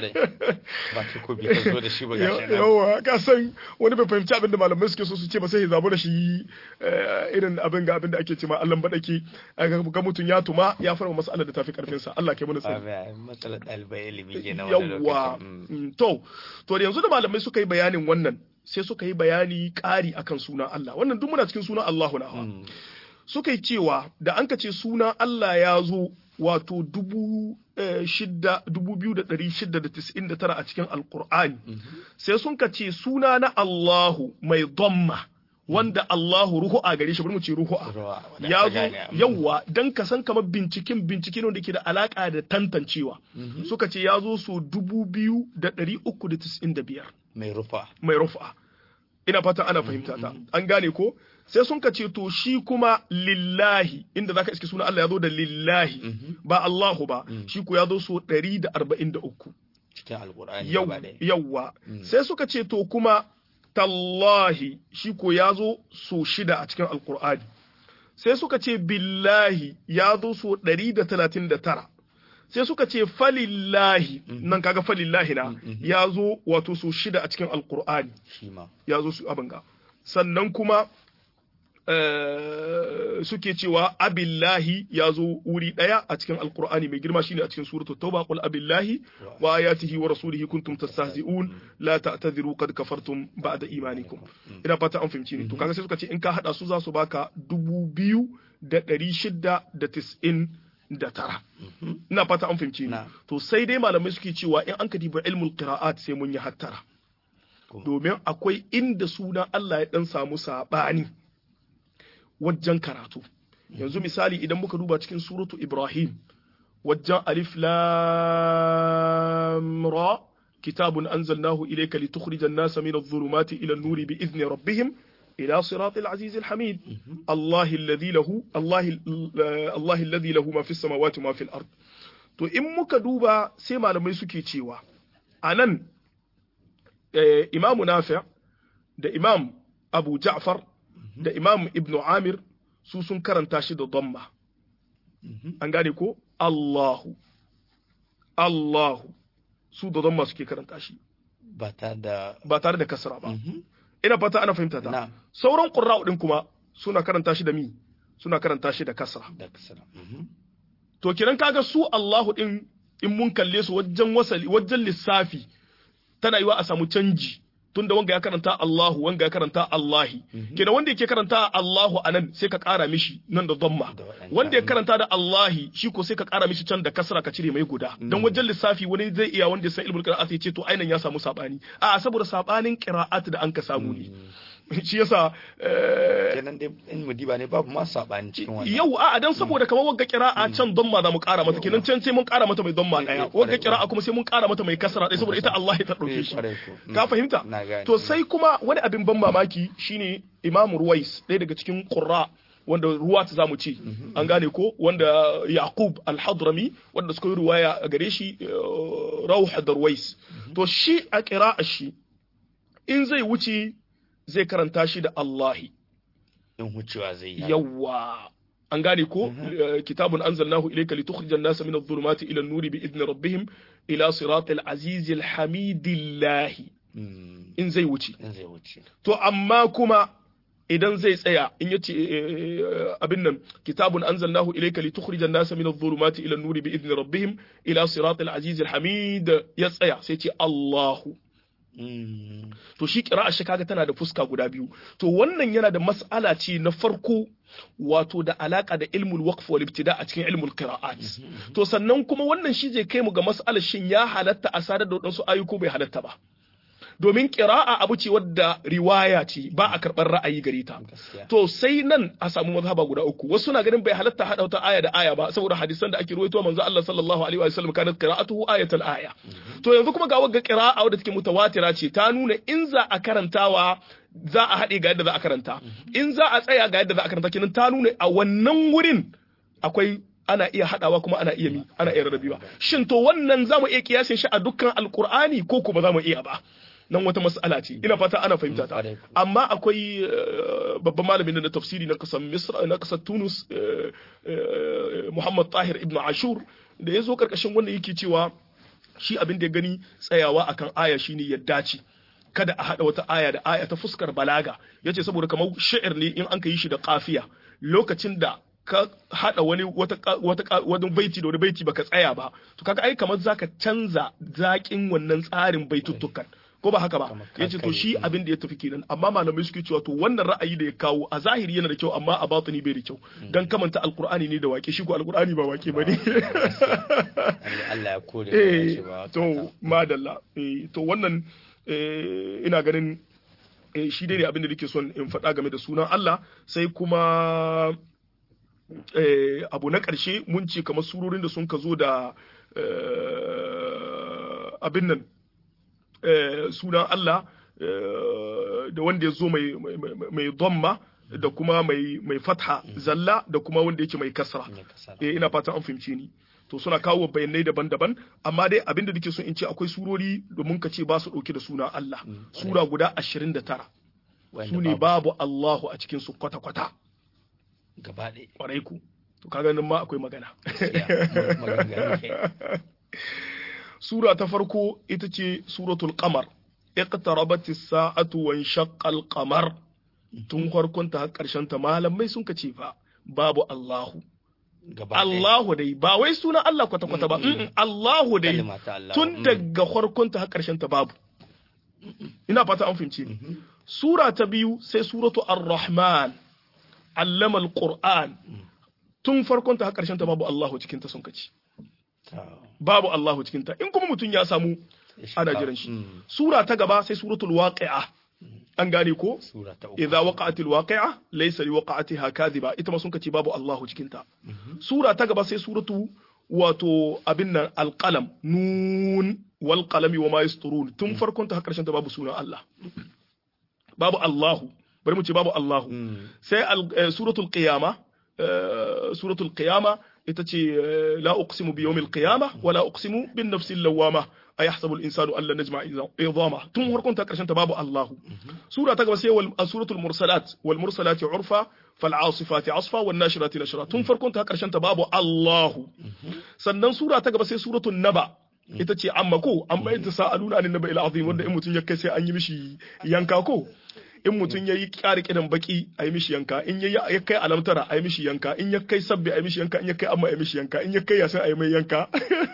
ba takobi ka zo da shi ba gashi yawa ka san wani bai fahimci abin da malamai suke so su ce ba sai ya zabu da shi irin abin ga abin da ake ce ma Allah badake ga mutum ya tuma ya fara mas'alar da tafi karfin sa Allah ke mana tsari matsalar ɗalibai ilimi kenan yawa to to da yanzu da malamai suka yi bayanin wannan sai suka yi bayani ƙari akan sunan Allah wannan duk muna cikin sunan Allahu na suka yi cewa da an ce sunan Allah ya zo wato dubu shida dubu biyu da ɗari shida da tis'in da tara a cikin alkur'ani sai sun ka ce suna na Allahu mai domma wanda Allahu ruhu a gare shi bari mu ce ruhu a ya zo yawa dan ka san kamar binciken bincike ne da ke da alaka da tantancewa suka ce ya zo so dubu biyu da ɗari uku da tis'in da biyar mai rufa mai rufa ina fata ana fahimta ta an gane ko sai sun ka ce to shi kuma lillahi inda zaka iske suna Allah ya zo da lillahi ba Allahu ba shi ko ya zo so ɗari da arba'in da uku cikin alkur'ani yawwa sai suka ce to kuma tallahi shi ko ya zo so shida a cikin alkur'ani sai suka ce billahi ya zo so ɗari da talatin da tara sai suka ce falillahi nan kaga falillahi na ya zo wato so shida a cikin alkur'ani ya zo su abin ga sannan kuma suke cewa abillahi ya zo wuri ɗaya a cikin alkur'ani mai girma shine a cikin suratu tauba qul abillahi wa ayatihi wa rasulihi kuntum tastahzi'un la ta'tadhiru qad kafartum ba'da imanikum ina fata an fahimci ni to kaga sai suka ce in ka hada su za su baka dubu biyu da ɗari shida da tis'in da tara ina fata an fahimci ni to sai dai malamai suke cewa in an ka diba ilmul qira'at sai mun yi hattara domin akwai inda sunan Allah ya dan samu sabani wajen karatu yanzu misali idan muka duba cikin suratu ibrahim wajen alif lam ra kitabun anzalnahu ilayka litukhrijan nasa min adh-dhulumati ila an-nuri bi idhni rabbihim ila siratil azizil hamid Allah alladhi lahu Allah Allah alladhi lahu ma fis samawati ma fil ard to in muka duba sai malamai suke cewa anan imamu nafi' da imam abu ja'far da imam ibn amir su sun karanta shi da dhamma an gane ko Allahu Allahu su da dhamma suke karanta shi ba da ba tare da kasra ba ina fata ana fahimta ta sauran qurra'u din kuma suna karanta shi da mi suna karanta shi da kasra da kasra to kiran kaga su Allahu din in mun kalle su wajen wasali wajen lissafi tana yiwa a samu canji tunda wanga ya karanta Allahu wanga ya karanta Allahi kenan wanda yake karanta Allahu anan sai ka kara mishi nan da dhamma wanda ya karanta da Allahi shi ko sai ka kara mishi can da kasra ka cire mai guda dan wajen lissafi wani zai iya wanda sai ilmul qira'at ya ce to ainan ya samu sabani a saboda sabanin qira'at da an ka samu ne shi yasa kenan dai in mu diba ne babu ma sabani cikin wannan yau a dan saboda kamar wagga qira'a can damma za mu kara mata kenan can sai mun kara mata mai damma daya wagga qira'a kuma sai mun kara mata mai kasra daya saboda ita Allah ta dauke shi ka fahimta to sai kuma wani abin ban mamaki shine Imam Ruwais ɗaya daga cikin qurra wanda ruwa ta zamu ce an gane ko wanda Yaqub al-Hadrami wanda suka yi ruwaya a gare shi Rawh Darwais to shi a qira'a shi in zai wuce zai karanta shi da Allahi. In wucewa zai yi. Yawwa. An gane ko kitabun anzalnahu ilayka litukhrijan nasa min adh-dhulumati ila an-nuri bi idni rabbihim ila siratil azizil hamidillahi. In zai wuce. In zai wuce. To amma kuma idan zai tsaya in yace abin nan kitabun anzalnahu ilayka litukhrijan nasa min adh-dhulumati ila an-nuri bi idni rabbihim ila siratil azizil hamid ya tsaya sai ce Allahu Mm. to shi qira'a shi kaga tana da fuska guda biyu to wannan yana da mas'ala ce na farko wato da alaka da ilmul waqf wal ibtida a cikin ilmul qira'at to sannan kuma wannan shi zai kai mu ga mas'alar shin ya halatta a sadar da wadansu ayyuko bai halatta ba domin qira'a abu ce wadda riwaya ce ba a karɓar ra'ayi gare ta gaskiya to sai nan a samu mazhaba guda uku wasu na ganin bai halatta hada wata aya da aya ba saboda hadisan da ake ruwaito manzo Allah sallallahu alaihi wa sallam kanat qira'atuhu ayatul aya to yanzu kuma ga wagga qira'a wadda take mutawatira ce ta nuna in za a karantawa za a haɗe ga yadda za a karanta in za a tsaya ga yadda za a karanta kenan ta nuna a wannan wurin akwai ana iya haɗawa kuma ana iya mi ana iya rarrabewa shin to wannan za mu iya kiyasin shi a dukkan alkur'ani ko kuma za mu iya ba nan wata mas'ala ce ina fata ana fahimta ta Ƙwarai. amma akwai eh, babban malamin na tafsiri na kasar misra na kasar tunus eh, eh, muhammad tahir ibn ashur da ya zo karkashin wannan yake cewa shi abin da ya gani tsayawa akan aya shine ya dace kada a haɗa wata aya da aya ta fuskar balaga yace saboda kamar sha'ir ne in an ka yi shi da kafiya lokacin da ka haɗa wani wata ka- wata ka- wani baiti da wani baiti baka tsaya ba to kaga ai kamar zaka canza zaƙin wannan tsarin baituttukan ko ba haka ba Kamar yace to kankare. shi abin da ya tafi kenan amma malamai suke cewa to wannan ra'ayi da ya kawo a zahiri yana da kyau amma a batini bai da kyau dan kamanta alqur'ani ne da wake shi ko alqur'ani ba wake bane Allah- Allah ya kore mu eh dace ba to madalla eh to wannan eh, ina ganin eh, shi dai ne abin da nake son in faɗa game da sunan Allah sai kuma eh, abu na ƙarshe mun ce kamar surorin da sun ka zo da eh, abin nan eh, sunan Allah eh, da wanda ya zo mai mai- mai- mai dhamma da kuma mai mai fatha zalla da kuma wanda yake mai kasra ne kasara. eh ina fatan an fahimce ni to suna kawo bayanai daban-daban amma dai abinda nake so in ce akwai surori domin ka ce ba su dauke da suna Allah sura guda 29 Wanda su ne babu babu Allahu a cikin su kwata-kwata gaba ɗaya kwarai ku to kaga nan ma akwai magana gaskiya mu- maganganu ke. sura ta farko ita ce suratul qamar iqtarabat as-sa'atu wa inshaqqa al-qamar tun farkon ta har karshen ta malamai sun kace fa babu Allahu gaba ɗaya. Allahu dai ba wai sunan Allah kwata-kwata ba mm, Allahu dai Kalima ta Allah. tun Mm. daga farkon ta har karshen ta babu ina fata an fahimce ni sura ta biyu sai suratu ar-rahman allama al-qur'an tun farkon ta har karshen ta babu Allahu cikin ta sun kace Ta- babu Allahu cikin ta in kuma mutum ya samu ana jiran shi Mm. sura ta gaba sai suratul waqi'a an gane ko Sura ta uku. idza waqa'atil waqi'a laysa liwaqa'atiha kadhiba ita ma sun kace babu Allahu cikin ta sura ta gaba sai suratu wato abin nan alqalam nun wal qalami wa ma yasturun tun farkon ta har karshen ta babu sunan Allah babu Allahu bari mu ce babu Allahu Mm. sai al- eh, suratul qiyama eh, suratul qiyama ita ce eh, la uqsimu bi yawmil qiyama wa la uqsimu bin nafsil lawama ayahsabu al insanu an lan najma idama tun farkon ta karshen ta babu Allahu sura ta gaba sai wal a suratul mursalat wal mursalati urfa fal asifati asfa wan nashirati nashra tun farkon ta karshen ta babu Allahu sannan sura ta gaba sai suratul naba ita ce amma ko amma ita sa'aluna anin naba ila azim wanda in mutun ya kai sai an yi mishi yanka ko in mutum ya yi ƙari kidan baki a yi mishi yanka in ya ya kai alamtara a yi mishi yanka in ya kai sabbi a yi mishi yanka in ya kai amma a yi mishi yanka in ya kai yasin a yi mai yanka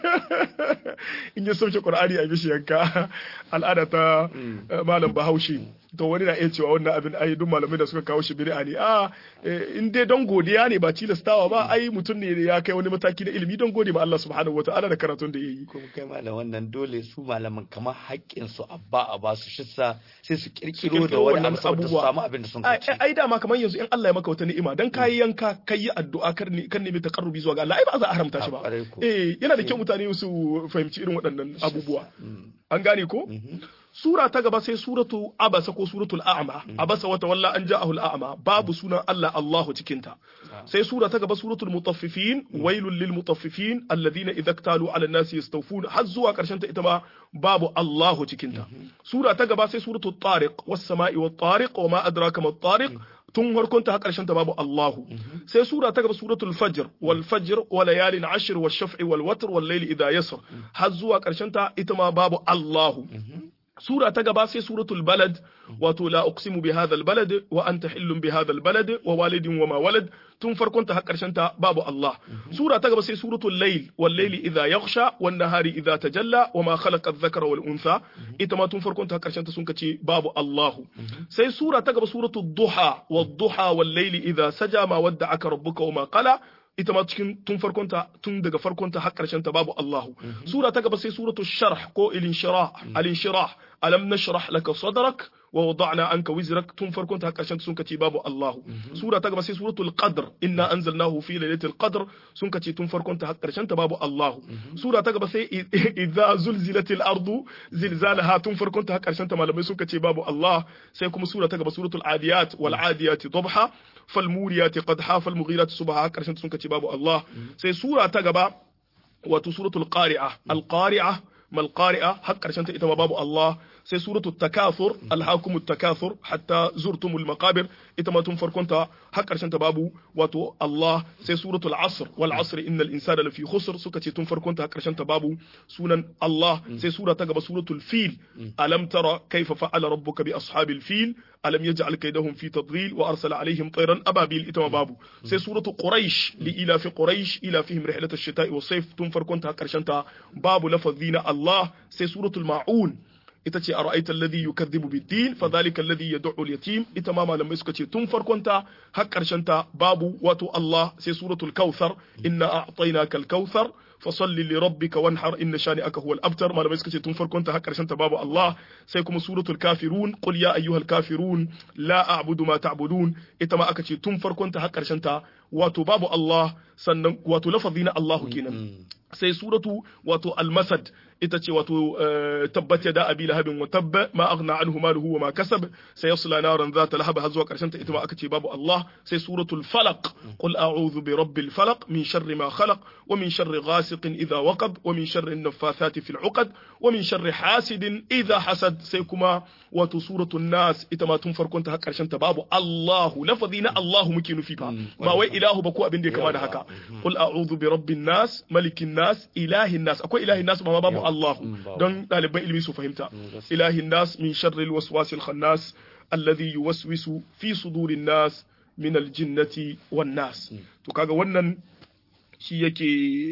in ya sauke qur'ani a yi mishi yanka al'ada ta eh, malam bahaushe to wani na iya cewa wannan abin ai duk malamai da suka kawo shi bid'a ne a eh, in dai don godiya ne ba tilastawa ba ai mutum ne ya kai wani mataki na ilimi don gode ma Allah subhanahu wataala da karatun da yayi kuma kai malam wannan dole su malaman kamar haƙƙin su abba a ba su shissa sai su kirkiro da kirkiro wani wannan abu saboda su abubuwa. samu abin da sun ai kaci ai dama kamar yanzu in Allah ya maka wata ni'ima dan kayi yanka kayi addu'a kar ni kan nemi taqarrubi zuwa ga Allah ai ba za a haramta shi A ba kwarai ko. eh yana da kyau mutane su fahimci irin waɗannan abubuwa an gane ko sura ta gaba sai suratu abasa ko suratul a'ma abasa wata walla an ja'ahu al-a'ma babu sunan Allah Allahu cikin ta sai sura ta gaba suratul mutaffifin wailul lil mutaffifin alladhina idza iktalu 'ala an-nasi yastawfun har zuwa karshen ta ita ma babu Allahu cikin ta sura ta gaba sai suratul tariq was sama'i wat tariq wa ma adraka mat tariq tun harkonta har karshen ta babu Allahu sai sura ta gaba suratul fajr wal fajr wa layalin ashr wash shaf'i wal watr wal layli idha yasr har zuwa karshen ta ita ma babu Allahu sura ta gaba sai suratul balad wato la uqsimu bi hadha al balad wa anta hillun bi hadha al balad wa walidin wa ma walad tun farkon ta har karshen ta babu Allah sura ta gaba sai suratul layl wal layli idha yaghsha wan nahari idha tajalla wa ma khalaqa adh-dhakara wal untha ita ma tun farkon ta har karshen ta sun kace babu Allah sai sura ta gaba suratul duha wad duha wal layli idha saja ma wadda'aka rabbuka wa ma qala ita ma cikin tun farkonta tun daga farkonta har karshen ta babu Allahu sura ta gaba sai suratul sharh ko ilin shirah alin shirah alam nashrah laka sadrak wa wada'na anka wizrak tun farkonta har karshen ta sun kace babu Allahu sura ta gaba sai suratul qadr inna anzalnahu fi lailatul qadr sun kace tun farkonta har karshen ta babu Allahu sura ta gaba sai idza zulzilatil ardu zilzalaha tun farkonta har karshen ta malamai sun kace babu Allah sai kuma sura ta gaba suratul adiyat wal adiyat dabha فالموريات قدحا فالمغيرات صبحا كرشن سنك باب الله سي سورة تغبا واتو سورة القارعة القارعة ما القارعة حق كرشن إتما باب الله سي سورة التكاثر ألهاكم التكاثر حتى زرتم المقابر إتما تنفر كنت حق كرشن باب واتو الله سي سورة العصر والعصر إن الإنسان لفي خسر سكتي تنفر كنت حق كرشن باب سنن الله سي سورة تغبا سورة الفيل ألم ترى كيف فعل ربك بأصحاب الفيل ألم يجعل كيدهم في تضليل وأرسل عليهم طيرا أبابيل إتما بابو سي سورة قريش لإلى في قريش إلى فيهم رحلة الشتاء والصيف تنفر كنت هكرشنتا باب لفظين الله سي سورة المعون ita ce a ra'aita alladhi yukadhibu bid-din fa dhalika alladhi yad'u al-yatim ita ma malamai suka ce tun farkon ta har karshen ta babu wato Allah sai suratul kautsar inna a'tainaka al-kautsar fasalli li rabbika wanhar inna shani'aka huwal abtar malamai suka ce tun farkon ta har karshen ta babu Allah sai kuma suratul kafirun qul ya ayyuhal kafirun la a'budu ma ta'budun ita ma aka ce tun farkon ta har karshen ta wato babu Allah sannan wato lafazi na Allahu kenan sai suratu wato al-masad ita ce wato tabbat yada abi lahabin wa tabba ma aghna anhu maluhu wa ma kasab sayasla naran zata lahab har zuwa karshen ta ita ma aka ce babu Allah sai suratul falaq qul a'udhu bi rabbil falaq min sharri ma khalaq wa min sharri ghasiqin idha waqab wa min sharri an-naffathati fil 'uqad wa min sharri hasidin idha hasad sai kuma wato suratul nas ita ma tun farkon ta har karshen ta babu Allahu lafazi na Allahu muke nufi fa ba wai ilahu ba ko abin da ya kama da haka qul a'udhu bi rabbin nas malikin nas ilahin nas akwai ilahin nas ba ma babu Allah don ɗaliban ilimi su fahimta ilahin nas min sharril waswasil khannas alladhi yuwaswisu fi sudurin nas min aljinnati wan nas to kaga wannan shi yake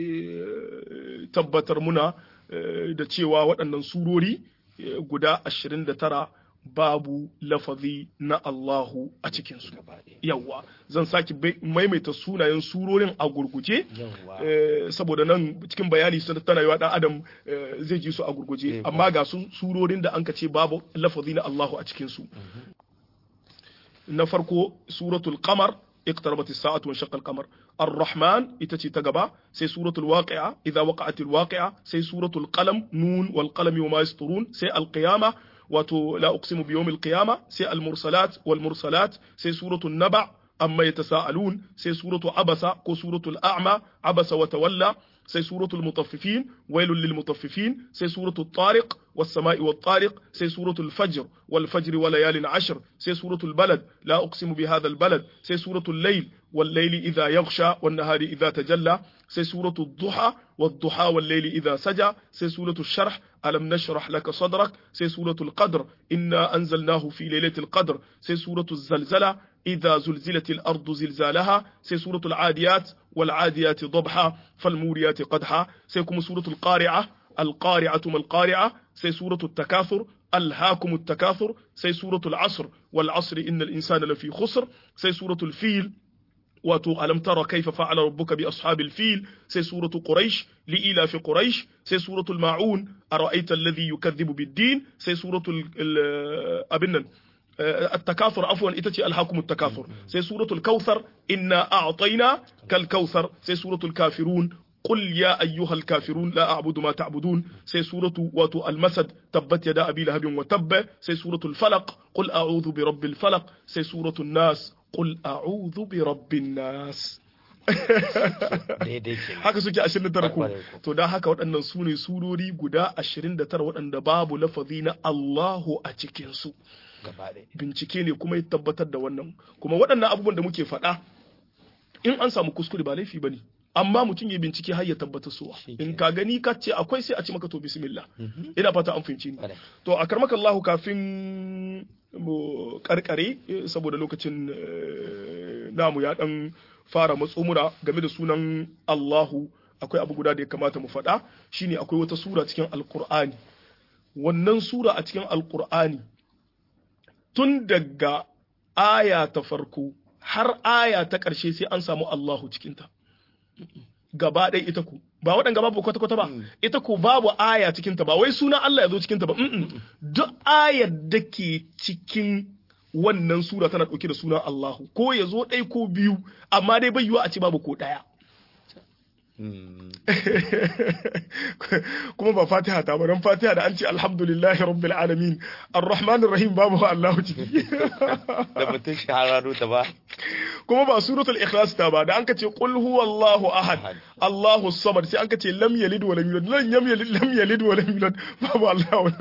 tabbatar muna da cewa waɗannan surori guda 29 babu lafazi na Allahu a cikinsu. Yawwa, zan sake maimaita sunayen surorin a gurguje, saboda nan cikin bayani sun tana yawa ɗan Adam zai ji su a gurguje, amma ga su surorin da an ce babu lafazi na Allahu a cikinsu. Na farko, suratul Qamar, اقتربت الساعة وانشق القمر الرحمن إتتي تقبا سي سورة الواقعة إذا وقعت الواقعة سي سورة القلم نون والقلم وما يسطرون سي القيامة wato la uqsimu bi yawmil qiyama sai al mursalat wal mursalat sai suratul naba amma yatasaalun sai suratu abasa ko suratul a'ma abasa wa tawalla sai suratul mutaffifin wailul lil mutaffifin sai suratul tariq was sama'i wat tariq sai suratul fajr wal fajr wa layalin ashr sai suratul balad la uqsimu bi hadha al balad sai suratul layl wal layli idha yaghsha wan nahari idha tajalla sai suratul duha wad duha wal layli idha saja sai suratul sharh ألم نشرح لك صدرك سي سورة القدر إنا أنزلناه في ليلة القدر سي سورة الزلزلة إذا زلزلت الأرض زلزالها سي سورة العاديات والعاديات ضبحا فالموريات قدحا سيكم سورة القارعة القارعة ما القارعة سي سورة التكاثر ألهاكم التكاثر سي سورة العصر والعصر إن الإنسان لفي خسر سي سورة الفيل wato alam tara kaifa fa'ala rabbuka bi ashabil fil sai suratu quraish li ila fi quraish sai suratul maun ara'aita alladhi yukadhibu bid-din sai suratul abin nan التكاثر عفوا itace alhakum التكاثر sai suratul kautsar inna a'tayna kal kautsar sai suratul kafirun قل يا أيها الكافرون لا أعبد ما تعبدون سي سورة واتو المسد تبت يدا أبي لهب وتب سي سورة الفلق قل أعوذ برب الفلق سي سورة الناس قل أعوذ برب الناس haka suke 29 ko to dan haka waɗannan su ne surori guda 29 waɗanda babu lafazi na Allahu a cikin su bincike ne kuma ya tabbatar da wannan kuma waɗannan abubuwan da muke faɗa in an samu kuskure ba laifi bane amma mutum ya bincike har ya tabbatar suwa in ka gani ka ce akwai sai a ce maka to bismillah ina fata an fahimci ni to a karmaka Allah kafin mu karkare saboda lokacin namu ya dan fara matsomura game da sunan Allahu akwai abu guda da ya kamata mu faɗa shine akwai wata sura cikin alkur'ani wannan sura a cikin alkur'ani tun daga aya ta farko har aya ta ƙarshe sai an samu Allahu cikinta gaba ɗaya ita ku ba waɗanda babu kwata-kwata ba ita ku babu aya cikinta ba wai suna Allah ya zo cikinta ba duk ayar da ke cikin wannan sura tana ɗauke da sunan Allahu ko ya zo ɗai ko biyu amma dai bai yiwa a ce babu ko ɗaya kuma ba fatiha ta ba don fatiha da an ce alhamdulillahi rabbil alamin arrahmanir rahim babu Allah ciki da mutum shahararru ta ba kuma ba suratul ikhlas ta ba da an ka ce qul huwallahu ahad Allahu samad sai an ka ce lam yalid wa lam yulad lam yalid lam yalid wa lam yulad babu Allah wa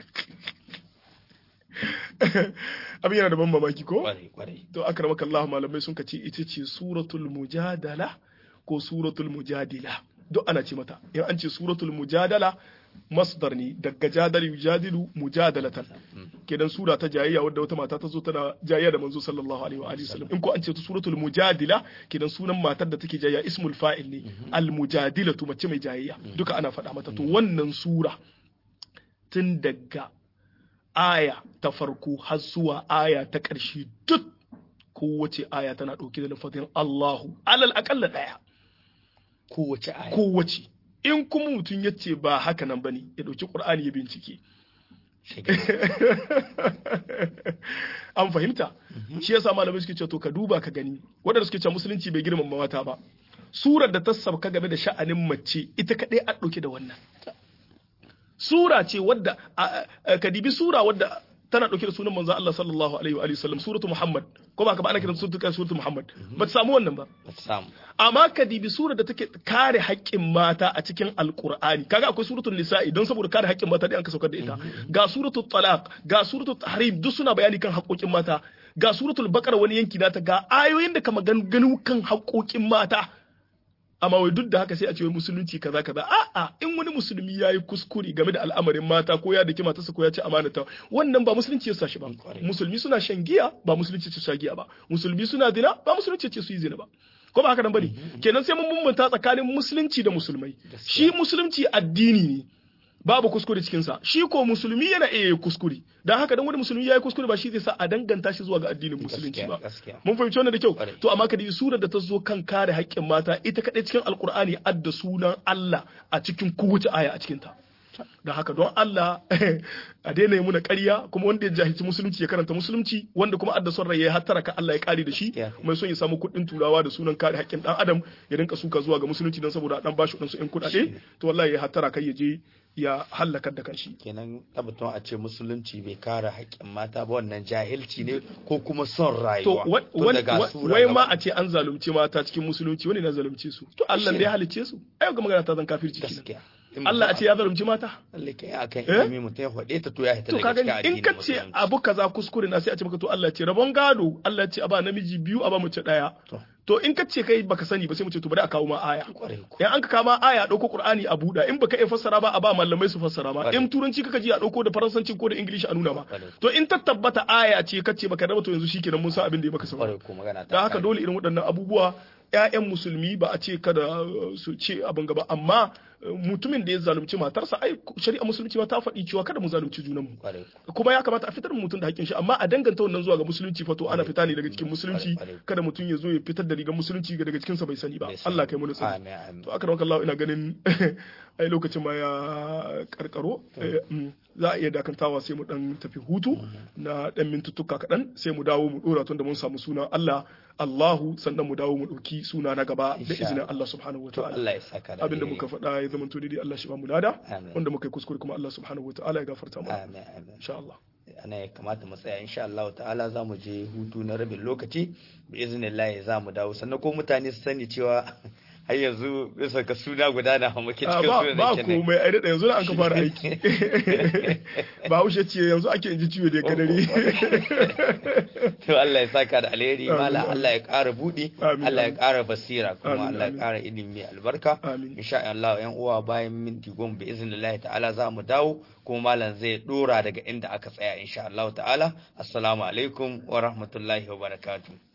abin yana da ban mamaki ko to akramaka Allah malamai sun ka ce ita ce suratul mujadala ko suratul mujadila duk ana ce mata in an ce suratul mujadala masdar ne daga jadal yujadilu mujadalatan kenan sura ta jayayya wadda wata mata ta zo tana jayayya da manzo sallallahu alaihi wa alihi wasallam in ko an ce suratul mujadila kenan sunan matar da take jayayya ismul fa'il ne al mujadilatu mace mai jayayya duka ana faɗa mata to wannan sura tun daga aya ta farko har zuwa aya ta ƙarshe duk kowace aya tana ɗauke da lafazin Allahu alal aƙalla ɗaya kowace aya kowace in kuma mutum ya ce ba haka nan bane ya ɗauki ƙur'ani ya bincike an fahimta shi yasa malamai suke cewa to ka duba ka gani waɗanda suke cewa musulunci bai girmama mata ba surar da ta sabka game da sha'anin mace ita kaɗai a ɗauke da wannan sura ce wadda ka dibi sura wadda tana ɗauke da sunan manzon Allah sallallahu alaihi wa sallam suratu Muhammad ko ba ka ba ana kiran suratu kai suratu Muhammad ba ta samu wannan ba ba ta samu amma ka dibi sura da take kare haƙƙin mata a cikin alqur'ani kaga akwai suratul nisa'i don saboda kare haƙƙin mata da an ka saukar da ita ga suratul talaq ga suratul tahrim duk suna bayani kan haƙƙoƙin mata ga suratul baqara wani yanki nata ga ayoyin da kama ganu kan haƙƙoƙin mata amma wai duk da haka sai a ce wai musulunci kaza kaza a'a in wani musulmi ya yi kuskure game da al'amarin mata ko ya daki matarsa ko ya ci amanata wannan ba musulunci ya sa shi ba musulmi suna shan giya ba musulunci ce sha giya ba musulmi suna zina ba musulunci ce su yi zina ba ko ba haka nan bane kenan sai mun bambanta tsakanin musulunci da musulmai shi musulunci addini ne babu kuskure cikin sa shi ko musulmi yana iya kuskure dan haka dan wani musulmi yayi kuskure ba shi zai sa a danganta shi zuwa ga addinin musulunci ba mun fahimci wannan da kyau to amma kadi surar da ta zo kan kare haƙƙin mata ita kadai cikin alqur'ani adda sunan Allah a cikin kowace aya a cikin ta da haka don Allah a daina yi muna ƙarya kuma wanda ya jahilci musulunci ya karanta musulunci wanda kuma adda son rai ya hattara ka Allah ya kare da shi mai son ya samu kuɗin turawa da sunan kare haƙƙin ɗan adam ya rinka suka zuwa ga musulunci don saboda dan bashi ɗansu ƴan kuɗaɗe to wallahi ya hattara kai ya je ya hallakar da kanshi kenan tabbatun a ce musulunci bai kare haƙƙin mata ba wannan jahilci ne ko kuma son rayuwa to wai ma a ce an zalunci mata cikin musulunci wani na zalunce su to Allah ne ya halicce su ai ga magana ta zan kafirci kenan Allah a ce ya zalunci mata Allah kai akan ilimi mutum ya faɗe ta to ya hita daga cikin addini in ka ce abu kaza kuskure na sai a ce maka to Allah ce rabon gado Allah ce a ba namiji biyu a ba mace daya to in ka ce kai baka sani ba sai mu ce to bari a kawo ma aya in an ka kama aya dauko Qur'ani a buɗa in baka iya fassara ba a ba malamai su fassara ba in turanci kaka ji a dauko da faransanci ko da ingilishi a nuna ma to in ta tabbata aya ce kace baka raba to yanzu shikenan mun san abin da ya baka saurara dan haka dole irin waɗannan abubuwa ‘ya'yan musulmi ba a ce kada su ce abin gaba amma mutumin da ya zalunci matarsa ai shari'a musulunci ma ta faɗi cewa kada mu zalunci junanmu kuma ya kamata a fitar mutum da hakkin shi amma a danganta wannan zuwa ga musulunci fa to ana fita ne daga cikin musulunci kada mutum ya zo ya fitar da rigar musulunci daga cikin sa bai sani ba Allah kai mu nutsa to aka ranka Allah ina ganin ai lokacin ma ya karkaro za a iya dakantawa sai mu dan tafi hutu na dan mintuttuka kaɗan sai mu dawo mu dora tun da mun samu sunan Allah Allahu sannan mu dawo mu ɗauki suna na gaba da izinin Allah subhanahu wa ta'ala. Allah ya saka da Abinda muka faɗa ya zama to daidai Allah shi ba mu lada. Wanda muka yi kuskure kuma Allah subhanahu wa ta'ala ya gafarta mu. Amin amin. Insha Allah. Ana ya kamata mu tsaya insha Allah ta'ala za mu je hutu na rabin lokaci bi iznillahi za mu dawo sannan ko mutane su sani cewa har yanzu bisa ka suna guda na muke Ah, cikin ba sunan ba kenan komai ai da yanzu da an ka fara aiki ba haushe ce yanzu ake ji ciwo da kadari to Allah ya saka da alheri Amin, mala amin. Allah ya ƙara buɗi Amin, Allah ya amin. ƙara basira kuma Amin, Allah ya amin. ƙara ilimi mai albarka Amin. insha Allah yan uwa bayan minti goma bi iznillahi ta'ala za mu dawo kuma malam zai dora daga inda aka tsaya insha Allah ta'ala assalamu alaikum wa rahmatullahi wa barakatuh